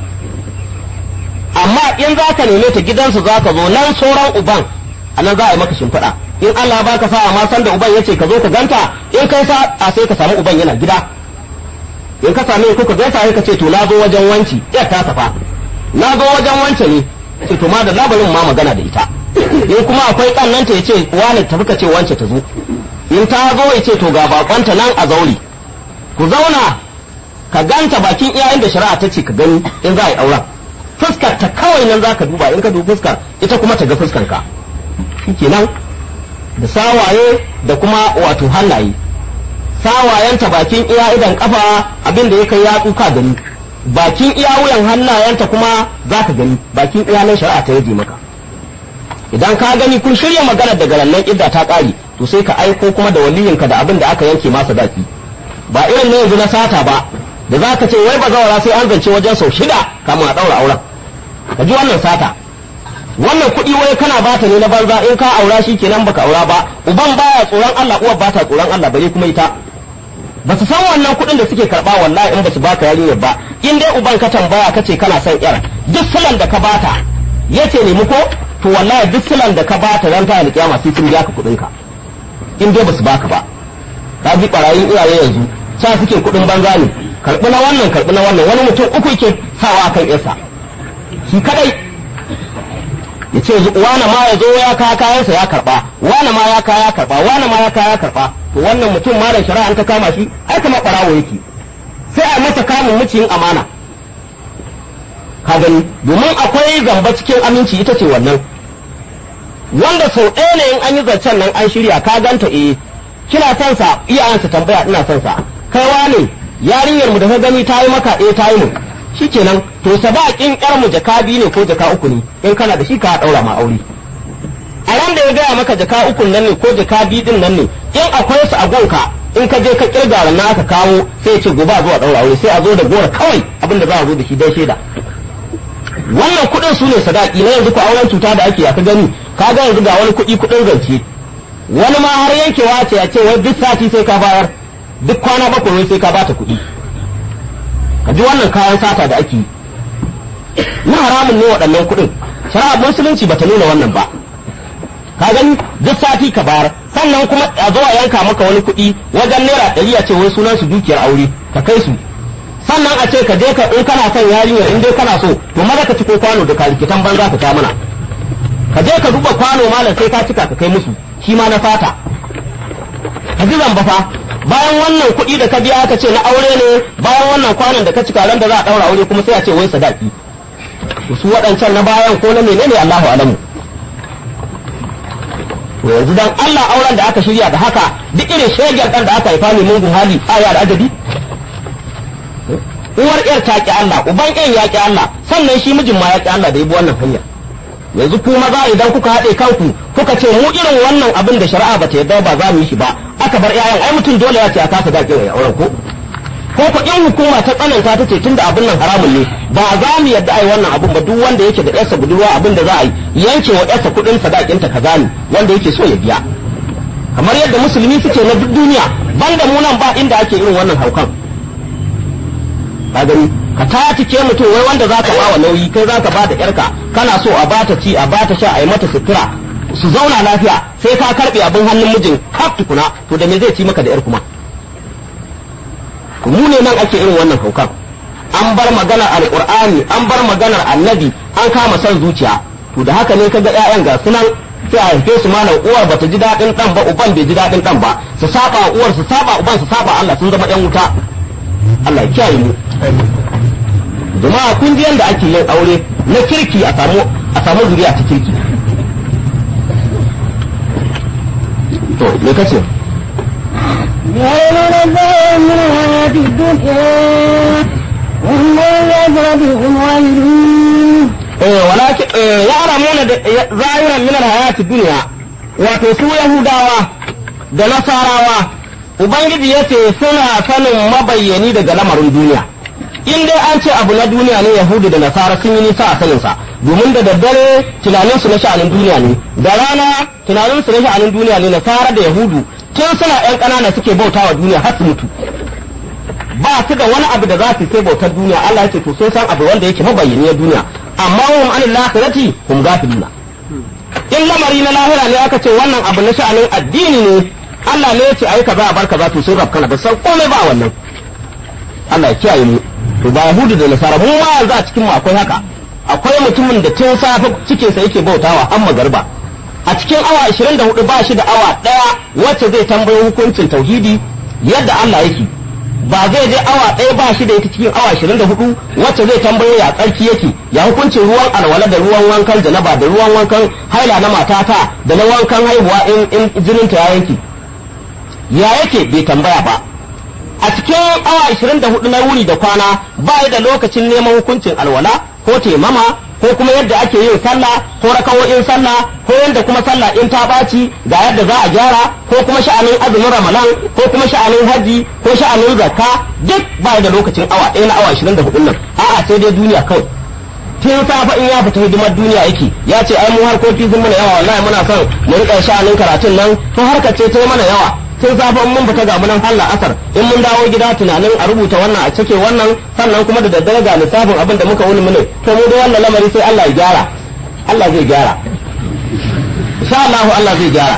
amma in za ka neme ta gidansu za ka zo nan sauran uban a nan za a yi maka shimfiɗa in Allah ba ka sa'a ma san da uban ya ce ka zo ka ganta in kai sa a sai ka samu uban yana gida in ka same ku ka gaisa sai ka ce to na zo wajen wanci yar ta safa na zo wajen wance ne ce to ma da labarin ma magana da ita in kuma akwai kannanta ya ce wani tafi ka ce wance ta zo in ta zo ya ce to ga bakonta nan a zauri ku zauna ka ganta bakin iyayen da shari'a ta ce ka gani in za a yi auren fuskar ta kawai nan za ka duba in ka dubi fuskar ita kuma ta ga fuskar ka shikenan da sawaye da kuma wato hannaye sawayenta bakin iya idan kafa abin da ya kai yatsu ka gani bakin iya wuyan hannayenta kuma za ka gani bakin iya nan shari'a ta yaje maka idan ka gani kun shirya magana daga rannan idda ta kare to sai ka aiko kuma da waliyinka da abin da aka yanke masa daki ba irin na yanzu na sata ba da za ka ce wai ba zawara sai an zance wajen sau shida kamun a ɗaura auren ka ji wannan sata wannan kuɗi wai kana bata ne na banza in ka aura shi kenan baka aura ba uban baya tsoron Allah uwar bata tsoron Allah bare kuma ita ba su san wannan kuɗin da suke karɓa wallahi in ba su baka yarinyar ba in dai uban ka tambaya ka ce kana son yar duk silan da ka bata ya ce nemi ko to wallahi duk silan da ka bata ran ta alƙiyama sai sun biya ka kuɗin ka in dai ba su baka ba ka ji ɓarayin iyaye yanzu sa suke kuɗin banza ne karɓi na wannan karɓi na wannan wani mutum uku yake sawa kan yarsa shi kadai ya ce wane ma ya zo ya kaya kayansa ya karba wane ma ya kaya karba wane ma ya kaya karba to wannan mutum ma da shari'a an ta kama shi ai kamar barawo yake sai a masa kamun muciyin amana ka gani domin akwai zamba cikin aminci ita ce wannan wanda sau ɗaya ne in an yi zancen nan an shirya ka ganta eh kina son sa iyayensa tambaya ina son sa kai wane yarinyar mu da ka gani ta yi maka eh ta yi mu shikenan to sadakin yar mu jaka biyu ne ko jaka uku ne in kana da shi ka daura ma aure a ran da ya gaya maka jaka uku nan ne ko jaka biyu din nan ne in akwai su a gonka in ka je ka kirga na aka kawo sai ya ce gobe a zo a daura aure sai a zo da gora kawai abin da za a zo da shi dai shaida wannan kuɗin su ne sadaki na yanzu ko auren cuta da ake aka gani ka ga yanzu ga wani kuɗi kuɗin zance wani ma har yankewa ce ya ce wai duk sati sai ka bayar duk kwana bakwai wai sai ka bata kuɗi ka ji wannan kayan sata da ake yi na haramun ne waɗannan kuɗin shari'a musulunci bata nuna wannan ba ka gani duk sati ka bayar sannan kuma a zo a yanka maka wani kuɗi wajen naira ɗari a ce wai sunan su dukiyar aure ka kai su sannan a ce ka je ka in kana son yarinya in dai kana so to maza ka ciko kwano da kalikitan banza ka ta mana ka je ka duba kwano malam sai ka cika ka kai musu shi ma na fata ka ji zamba fa bayan wannan kuɗi da ka biya aka ce na aure ne bayan wannan kwanon da ka cika ran da za a ɗaura aure kuma sai a ce wai sadaki su waɗancan na bayan ko na menene Allahu alamu to yanzu dan Allah auren da aka shirya da haka duk irin shegen dan da aka haifa ne mungun hali aya da adabi uwar yar ta ki Allah uban yan ya ki Allah sannan shi mijin ma ya ki Allah da yabi wannan hanya yanzu ku maza idan kuka haɗe kanku kuka ce mu irin wannan abin da shari'a ba ta yarda ba za mu yi shi ba aka bar ƴaƴan ai mutum dole ya ce a kasa dakin ya auren ko ko ko in hukuma ta tsananta ta ce tunda abin nan haramun ne ba za mu yadda ai wannan abin ba duk wanda yake da yarsa budurwa abin da za a yi yanke wa yarsa kuɗin sadakin ta kaza ne wanda yake so ya biya kamar yadda musulmi suke na duk duniya banda mu nan ba inda ake irin wannan haukan ka gani ka tatike mutum wai wanda za ka bawa nauyi kai za ka ba da yarka kana so a bata ci a bata sha a yi mata sutura su zauna lafiya sai ka karbe abin hannun mijin kaf tukuna to da me zai ci maka da yar kuma mu ne nan ake irin wannan haukan an bar maganar alqur'ani an bar maganar annabi an kama son zuciya to da haka ne kaga ƴaƴan ga sunan sai a haife su malam uwar bata ji daɗin ɗan ba uban bai ji daɗin ɗan ba su saba uwar su saba uban su saba Allah sun zama ƴan wuta Allah ya kiyaye mu jama'a kun ji yanda ake yin aure na kirki a samu a samu zuriya ta kirki to me kace يعلمون الظاهر من الحياة الدنيا وهم بالآخرة هم غافلون eh walakin eh ya'lamuna da zahiran min alhayati dunya wato su yahudawa da nasarawa ubangiji yace suna sanin mabayyani daga lamarin duniya in dai an ce abu na duniya ne yahudu da nasara sun yi nisa a saninsa domin da daddare tunaninsu na sha'anin duniya ne da rana tunaninsu na sha'anin duniya ne nasara da yahudu tun suna yan ƙanana suke bauta wa duniya har su mutu ba su da wani abu da za su sai bautar duniya Allah yake to sun san abu wanda yake mabayyani na duniya amma hum anil akhirati hum gafiluna in lamari na lahira ne aka ce wannan abu na sha'anin addini ne Allah ne ya ce ayi kaza a bar kaza to sun rafkana ba san komai ba wannan Allah ya kiyaye mu to ba yahudu da nasara mu ma yanzu a cikin mu akwai haka akwai mutumin da tun safe cikin sa yake bautawa har magarba a cikin awa 24 ba shi da awa daya wacce zai tambayi hukuncin tauhidi yadda Allah yake ba zai je awa ɗaya ba shi da ita cikin awa 24 wacce zai tambayo ya tsarki yake ya hukuncin ruwan alwala da ruwan wankan janaba da ruwan wankan haila na matata da na wankan haihuwa in in jininta ya yanke ya yake bai tambaya ba a cikin awa 24 na wuni da kwana ba da lokacin neman hukuncin alwala ko temama ko kuma yadda ake yin sallah ko rakawoyin sallah ko yadda kuma sallah in ta ɓaci ga yadda za a gyara ko kuma sha'anin azumin ramadan ko kuma sha'anin haji ko sha'anin zakka duk ba da lokacin awa ɗaya na awa 24 nan a'a sai dai duniya kawai tun safa in ya fita hidimar duniya yake ya ce ai mu harkoki sun mana yawa wallahi muna son mu riƙa sha'anin karatun nan to harkar ce ta yi mana yawa tun safe mun fita ga munan Allah asar in mun dawo gida tunanin a rubuta wannan a cike wannan sannan kuma da daddare ga lissafin abin da muka wuni mune to mu da wannan lamari sai Allah ya gyara Allah zai gyara insha Allah Allah zai gyara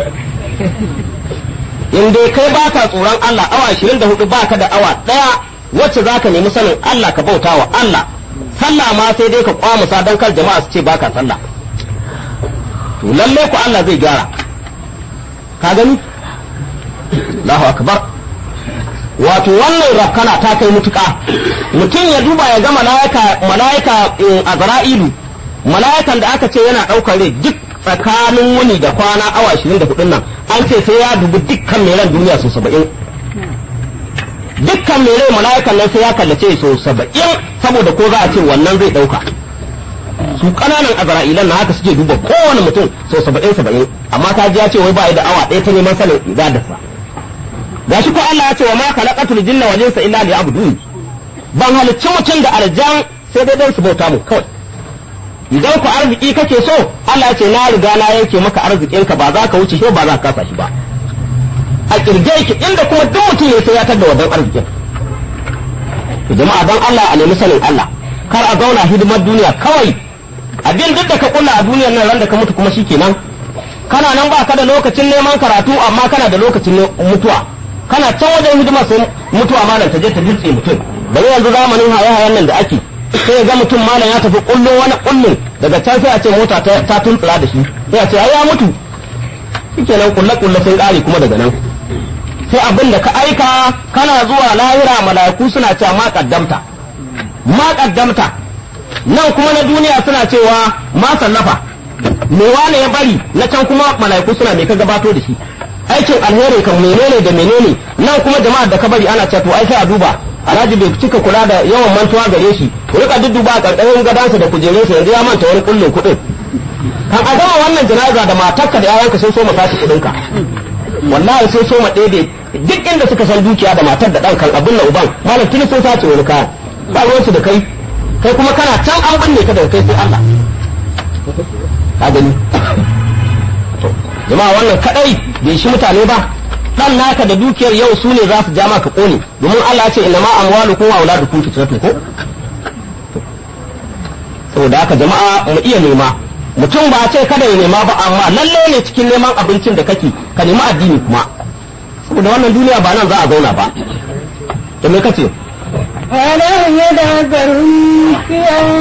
in dai kai baka tsoron Allah awa 24 baka da awa daya wacce zaka nemi sanin Allah ka bauta wa Allah sallah ma sai dai ka kwamusa don kar jama'a su ce baka sallah to lalle ku Allah zai gyara ka gani Allahu akbar wato wannan rakkana ta kai mutuka mutum ya duba ya ga mala'ika mala'ika azra'ilu mala'ikan da aka ce yana daukar rai duk tsakanin wuni da kwana awa 24 nan an ce sai ya dubi dukkan mai ran duniya su 70 dukkan mai rai mala'ikan nan sai ya kallace su 70 saboda ko za a ce wannan zai dauka su kananan azra'ilan na haka suke duba kowane mutum sau 70 70 amma ta ji ya ce wai ba da awa ɗaya ta neman sanin ibadarsa gashi ko Allah ya ce wa ma khalaqatul jinna wal insa illa liya'budun ban halicci mutum da aljan sai dai dan su bauta mu kawai idan ku arziki kake so Allah ya ce na riga na yanke maka arzikin ka ba za ka wuce shi ba za ka kasa shi ba a kirge yake inda kuma duk mutum ya sai ya tada wadan arzikin jama'a dan Allah a nemi sanin Allah kar a zauna hidimar duniya kawai abin duk da ka kulla a duniyar nan ran da ka mutu kuma shikenan kana nan ba ka da lokacin neman karatu amma kana da lokacin mutuwa kana can wajen hidimar sai mutuwa malam ta je ta dutse mutum bari yanzu zamanin haye-hayen nan da ake sai ga mutum malam ya tafi kullun wani kullun daga can sai a ce mota ta tuntsura da shi sai a ce ai ya mutu shikenan kulle kulle sun kare kuma daga nan sai abin da ka aika kana zuwa lahira mala'iku suna cewa ma kaddamta ma kaddamta nan kuma na duniya suna cewa ma sallafa me wane ya bari na can kuma mala'iku suna me ka gabato da shi aikin alheri kan menene da menene nan kuma jama'ar da ka bari ana cewa to ai sai a duba alhaji bai cika kula da yawan mantuwa gare shi ku rika dudduba a karkashin gadansa da kujerunsa yanzu ya manta wani kullun kuɗin kan a gama wannan janaza da matarka da yayanka sun so mu tashi kuɗinka wallahi sai so ma ɗebe duk inda suka san dukiya da matar da ɗan kan abin na uban malam tuni sun sace wani kayan ba ruwansu da kai kai kuma kana can an binne ka daga kai sai Allah ka gani jama'a wannan kadai bai shi mutane ba dan naka da dukiyar yau su ne za su ja maka kone domin Allah ya ce inna ma amwalukum wa auladukum fitnatun ko saboda haka jama'a mu iya nema mutum ba ce kada ya nema ba amma lalle ne cikin neman abincin da kake ka nemi addini kuma saboda wannan duniya ba nan za a zauna ba da me kace ألا يدبرون في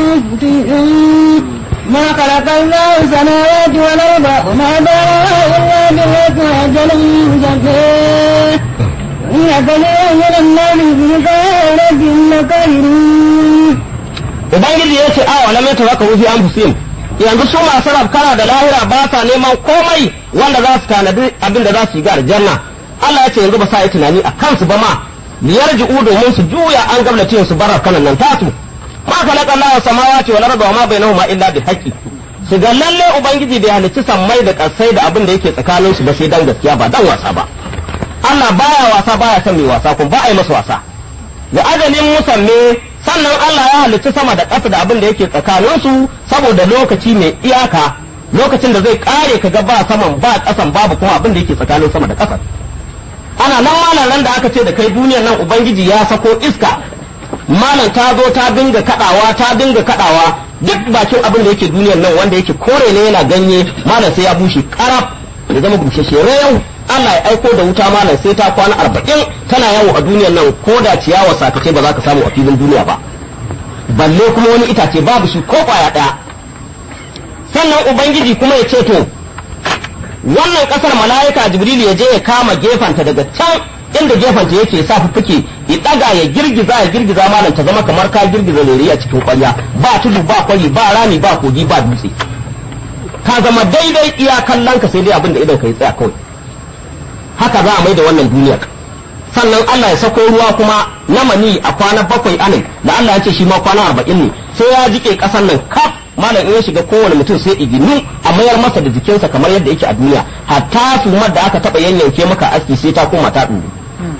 أنفسهم ما خلق الله السماوات والأرض وما بينهما إلا بالحق وأجل مسمى إن كثيرا من الناس بلقاء ربهم لكافرون ubangiji ya ce awa lam yatawakkalu fi anfusihim yanzu su masu rafkara da lahira ba sa neman komai wanda za su tanadi abin da za su yi ga aljanna Allah ya ce yanzu ba sa yi tunani a kansu ba ma liyarji'u domin su juya an gablace su bar kanan nan tasu ma khalaqa Allah samawati wal arda wa ma bainahuma illa bil haqqi su ga lalle ubangiji bai halicci sammai da kasai da abin da yake tsakanin su ba sai dan gaskiya ba dan wasa ba Allah baya wasa baya son mai wasa kuma ba a yi masa wasa wa ajalin musamme sannan Allah ya halicci sama da ƙasa da abin da yake tsakanin su saboda lokaci mai iyaka lokacin da zai kare ka ga ba saman ba ƙasan babu kuma abin da yake tsakanin sama da ƙasa ana nan malam ran da aka ce da kai duniyar nan ubangiji ya sako iska malam ta zo ta dinga kadawa ta dinga kadawa duk bakin abin da yake duniyar nan wanda yake kore ne yana ganye malam sai ya bushe karaf ya zama bushashe yau Allah ya aiko da wuta malam sai ta kwana arba'in tana yawo a duniyar nan ko da ciyawa sakace ba za ka samu a filin duniya ba balle kuma wani itace babu shi ko kwaya daya sannan ubangiji kuma ya ce to wannan kasar mala'ika jibril ya je ya kama gefanta daga can inda gefanta yake sa fuffuke ya daga ya girgiza ya girgiza malam ta zama kamar ka girgiza lere a cikin kwarya ba tudu ba kwari ba rami ba kogi ba dutse ka zama daidai iya kallon ka sai dai abin da idan ka yi tsaya kawai haka za a mai da wannan duniyar sannan Allah ya sako ruwa kuma na mani a kwana bakwai anin da Allah ya ce shi ma kwana arba'in ne sai ya jike kasan nan kaf malam in ya shiga kowane mutum sai iginu a mayar masa da jikinsa kamar yadda yake a duniya hatta sumar da aka taba yanyanke maka aski sai ta koma ta ɗuru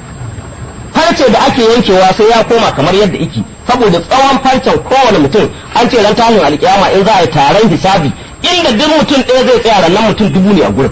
farce da ake yankewa sai ya koma kamar yadda yake saboda tsawon farcen kowane mutum an ce ran tashin alkiyama in za a yi taron hisabi inda duk mutum ɗaya zai tsaya rannan mutum dubu ne a gurin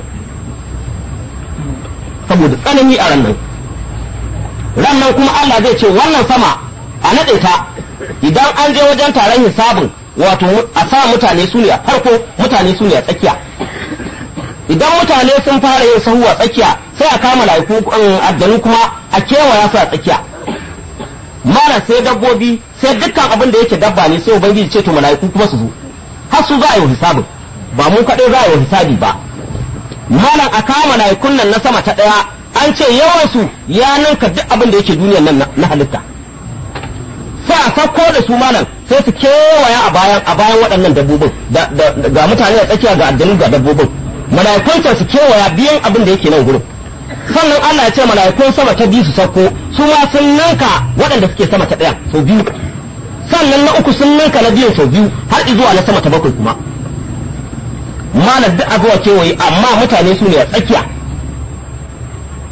saboda tsanani a rannan rannan kuma Allah zai ce wannan sama a naɗe ta idan an je wajen taron hisabin wato a sa mutane su ne a farko mutane su ne a tsakiya idan mutane sun fara yin sahu a tsakiya sai a kama laiku aljanu kuma a kewaya su a tsakiya mara sai dabbobi sai dukkan abin da yake dabba ne sai ubangiji ce to mala'iku kuma su zo har su za a yi hisabin ba mu kaɗai za a yi hisabi ba malam a kama laikun nan na sama ta ɗaya an ce yawansu ya ninka duk abin da yake duniyar nan na halitta sai a sauko da su malam sai su kewaya a bayan a bayan waɗannan dabbobin ga mutane da tsakiya ga aljanu ga dabbobin mala'ikun su kewaya biyan abin da yake nan gurin sannan Allah ya ce mala'ikun sama ta biyu su sauko su ma sun ninka waɗanda suke sama ta ɗaya sau biyu sannan na uku sun ninka na biyun sau biyu har zuwa na sama ta bakwai kuma malam duk a zuwa kewaye amma mutane su ne a tsakiya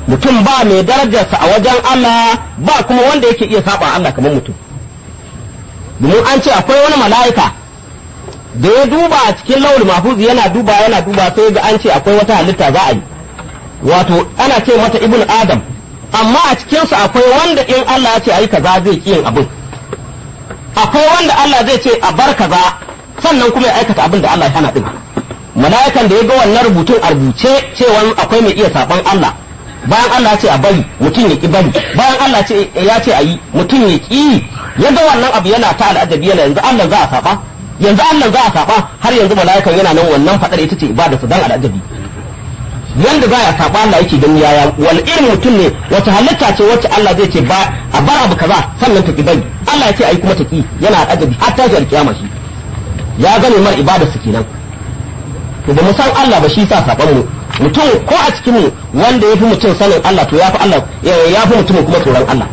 mutum ba mai darajarsa a wajen Allah ba kuma wanda yake iya saba Allah kamar mutum domin an ce akwai wani mala'ika da ya duba a cikin laul mahfuz yana duba yana duba sai ga an ce akwai wata halitta za a yi wato ana ce mata ibn adam amma a cikinsu akwai wanda in Allah ya ce ayi kaza zai ki yin abin akwai wanda Allah zai ce a bar kaza sannan kuma ya aikata abin da Allah ya hana din mala'ikan da ya ga wannan rubutun a rubuce cewa akwai mai iya saban Allah bayan Allah ya ce a bari mutum ya ki bari bayan Allah ya ce a yi mutum ya ki ya ga wannan abu yana ta al'ajabi yana yanzu Allah za a saba yanzu Allah za a saba har yanzu mala'ikan yana nan wannan fadar ita ce ibada su dan al'ajabi yanda za a saba Allah yake gani yaya wal irin mutum ne wata halitta ce wacce Allah zai ce ba a bar abu kaza sannan ta ki bari Allah ya ce ai kuma ta ki yana al'ajabi har tashi alkiyama shi ya gane mar ibada su kenan to ba mu san Allah ba shi sa saban mu mutum ko a cikin mu wanda ya fi mutum sanin Allah to ya fi Allah ya fi mutum kuma tsoron Allah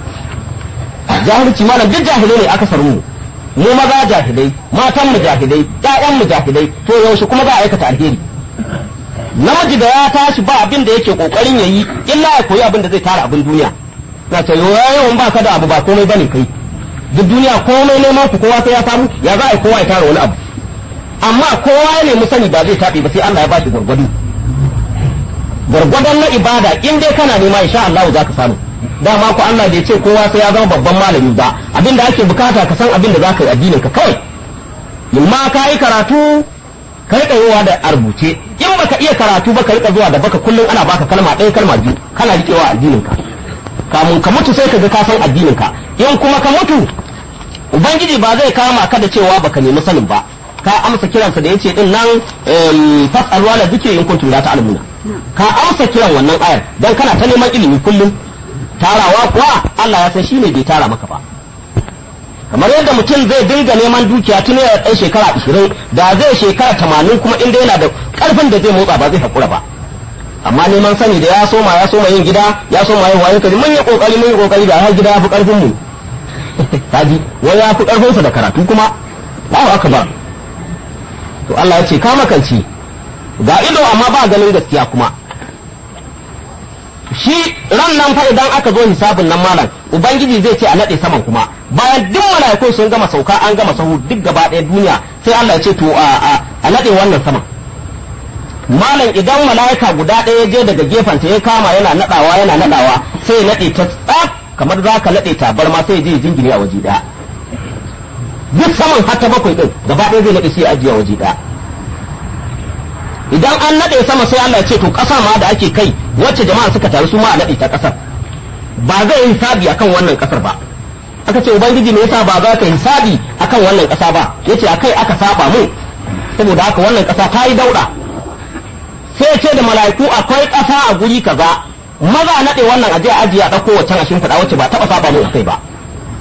jahilci malam duk jahilai ne aka sarmu mu maza jahilai matan mu jahilai ƴaƴan mu jahilai to yaushe kuma za a aikata alheri namiji da ya tashi ba abin da yake kokarin yayi illa ya koyi abin da zai tara abin duniya na ce yawan ba ka da abu ba komai bane kai duk duniya komai neman ku kowa sai ya samu ya za a yi kowa ya tara wani abu amma kowa ya nemi sani ba zai taɓe ba sai Allah ya bashi gwargwado gwargwadon na ibada in dai kana nema insha Allah za ka samu dama ku Allah bai ce kowa sai ya zama babban malami ba abin da ake bukata ka san abin da za ka yi addinin ka kawai in ma ka yi karatu ka riƙa yowa da a rubuce in baka iya karatu ba ka riƙa zuwa da baka kullum ana baka kalma ɗaya kalma biyu kana riƙewa addinin ka kamun ka mutu sai ka ga ka san addinin ka in kuma ka mutu ubangiji ba zai kama ka da cewa baka nemi sanin ba ka amsa kiransa da yace din nan fas'alu ala dhikri in kuntum la ta'lamuna ka amsa kiran wannan ayar dan kana ta neman ilimi kullum tarawa kuwa Allah ya san shine bai tara maka ba kamar yadda mutum zai dinga neman dukiya tun yana ɗan shekara 20 da zai shekara 80 kuma inda yana da karfin da zai motsa ba zai hakura ba amma neman sani da ya soma ya soma yin gida ya soma yin wayo kaji mun yi kokari mun yi kokari da har gida ya fi karfin mu kaji wai ya fi karfin sa da karatu kuma ba haka ba to Allah ya ce ka makanci ga ido amma ba ganin gaskiya kuma shi ran nan fa idan aka zo hisabin nan malam ubangiji zai ce a nade saman kuma bayan duk mala'iku sun gama sauka an gama sahu duk gaba ɗaya duniya sai Allah ya ce to a a nade wannan saman malam idan mala'ika guda ɗaya je daga gefenta ya kama yana nadawa yana nadawa sai ya nade ta tsaf kamar za ka nade tabarma sai ya je jingine a waje ɗaya duk saman har ta bakwai din gaba ɗaya zai nade sai ya ajiye a waje ɗaya idan an nade sama sai Allah ya ce to ƙasa ma da ake kai wacce jama'a suka taru su ma a nade ta ƙasar ba zai yi hisabi akan wannan ƙasar ba aka ce ubangiji me yasa ba za ka hisabi akan wannan ƙasa ba yace akai aka saba mu saboda haka wannan ƙasa ta yi dauɗa sai ce da mala'iku akwai ƙasa a guri kaza maza a nade wannan aje ajiye a ɗauko waccan a shimfiɗa wacce ba taɓa saba mu akai ba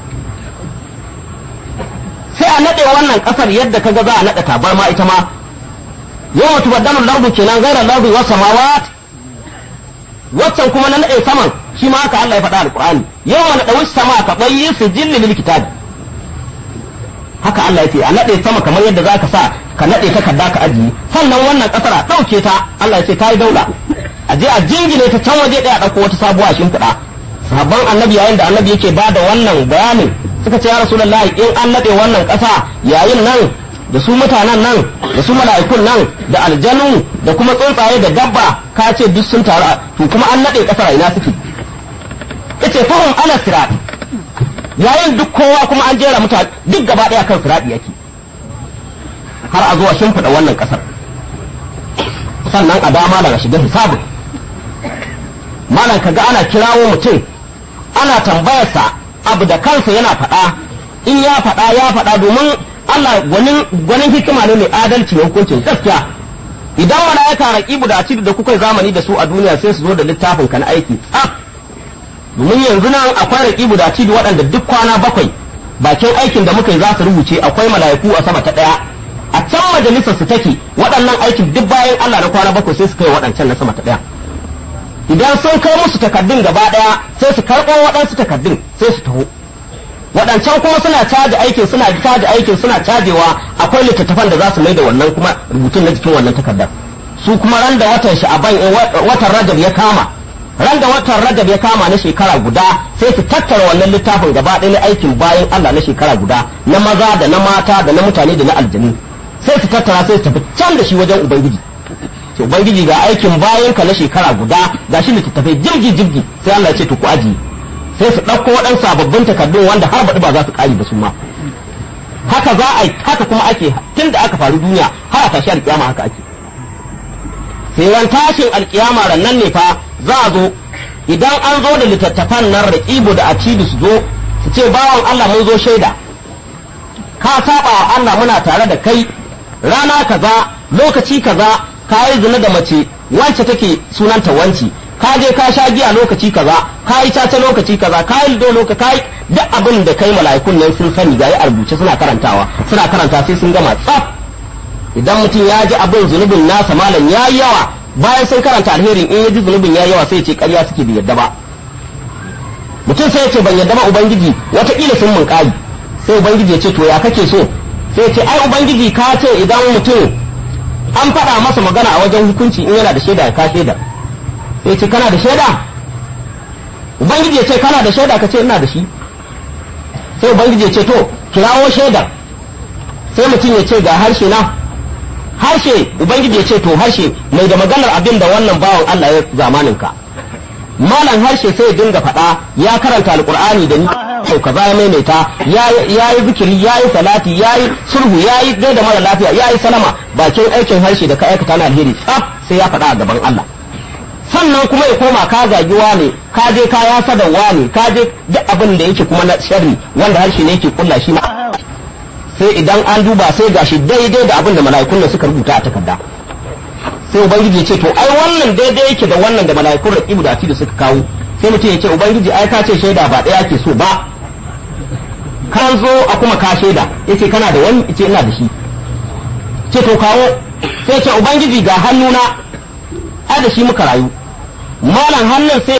sai a nade wannan ƙasar yadda kaga za a nada tabarma ita ma yau tubaddalu lardu kenan gairar lardu wasu samawat waccan kuma na naɗe saman shi ma haka Allah ya faɗa alƙur'ani yau wani ɗawi sama ka ɓayi su jilli lil kitab haka Allah ya ce a naɗe sama kamar yadda za ka sa ka naɗe takarda ka ajiye sannan wannan ƙasar a ɗauke ta Allah ya ce ta yi daula a je a jingine ta can waje ɗaya ɗauko wata sabuwa shimfiɗa sabon annabi yayin da annabi yake ba da wannan bayanin suka ce ya rasulullahi in an naɗe wannan ƙasa yayin nan da su mutanen nan da su mala'ikun nan da aljanu da kuma tsuntsaye da dabba ka ce duk sun taru to kuma an nade kasar ina suke yace fahum ala sirat yayin duk kowa kuma an jera mutane duk gaba daya kan sirati yake har a zuwa shimfiɗa wannan kasar sannan a dama daga shiga hisabin malam kaga ana kirawo mutum ana tambayarsa abu da kansa yana faɗa in ya faɗa ya faɗa domin Allah gwanin hikima ne mai adalci ne hukuncin gaskiya idan malaika raqibu da atidu da kuka zamani da su a duniya sai su zo da littafin ka na aiki tsaf domin yanzu nan akwai raqibu da atidu waɗanda duk kwana bakwai bakin aikin da muka yi za su rubuce akwai mala'iku a sama ta ɗaya a can majalisar su take waɗannan aikin duk bayan Allah na kwana bakwai sai su kai waɗancan na sama ta ɗaya idan sun kai musu takardun gaba ɗaya sai su karɓo waɗansu takardun sai su taho waɗancan kuma suna caji aikin suna caji aikin suna cajewa akwai littattafan da za su mai da wannan kuma rubutun na jikin wannan takardar su kuma ran da watan sha'aban watan rajab ya kama ran da watan rajab ya kama na shekara guda sai su tattara wannan littafin gaba ɗaya na aikin bayan Allah na shekara guda na maza da na mata da na mutane da na aljanu sai su tattara sai su tafi can da shi wajen ubangiji to ubangiji ga aikin bayan ka na shekara guda ga shi littattafai jirgi jirgi sai Allah ya ce to ku ajiye sai su ɗauko waɗansu sababbin takardun wanda har baɗi ba za su ƙari ba su ma haka za a yi haka kuma ake tun da aka faru duniya har a tashi alƙiyama haka ake sai ran tashin alƙiyama rannan ne fa za a zo idan an zo da littattafan nan raƙibu da acidu su zo su ce bawan Allah mun zo shaida ka saba wa Allah muna tare da kai rana kaza lokaci kaza ka yi zina da mace wance take sunanta wanci ka je ka sha giya lokaci kaza ka yi caca lokaci kaza ka yi lido lokaci ka yi duk abin da kai mala'ikun nan sun sani ga a rubuce suna karantawa suna karanta sai sun gama tsaf idan mutum ya ji abin zunubin nasa malam ya yi yawa bayan sun karanta alherin in ya ji zunubin ya yi yawa sai ce ƙarya suke bai yadda ba mutum sai ya ce ban yadda ba ubangiji wataƙila sun mun ƙari sai ubangiji ya ce to ya kake so sai ya ce ai ubangiji ka ce idan mutum an faɗa masa magana a wajen hukunci in yana da shaida ya ka shaida sai ce kana da shaida ubangiji ya ce kana da shaida ka ce ina da shi sai ubangiji ya ce to kirawo shaidar sai mutum ya ce ga harshe na harshe ubangiji ya ce to harshe mai da maganar abin da wannan bawan Allah ya zamanin ka malam harshe sai ya dinga faɗa ya karanta alkur'ani da ni sau kaza ya maimaita ya yi zikiri ya yi salati ya yi sulhu ya yi gaida mara lafiya ya yi salama bakin aikin harshe da ka aikata na alheri tsaf sai ya faɗa a gaban Allah sannan kuma ya koma ka zagi ne ka je ka ya sada ne ka je duk abin da yake kuma na sharri wanda harshe ne yake kulla shi ma sai idan an duba sai gashi daidai da abin da mala'ikun da suka rubuta a takarda sai ubangiji ya ce to ai wannan daidai yake da wannan da mala'ikun raqibu da da suka kawo sai mutum ya ce ubangiji ai ka ce shaida ba ɗaya ke so ba kan zo a kuma ka shaida yace kana da wani yace ina da shi ce to kawo sai ce ubangiji ga hannuna ai da shi muka rayu malam hannun sai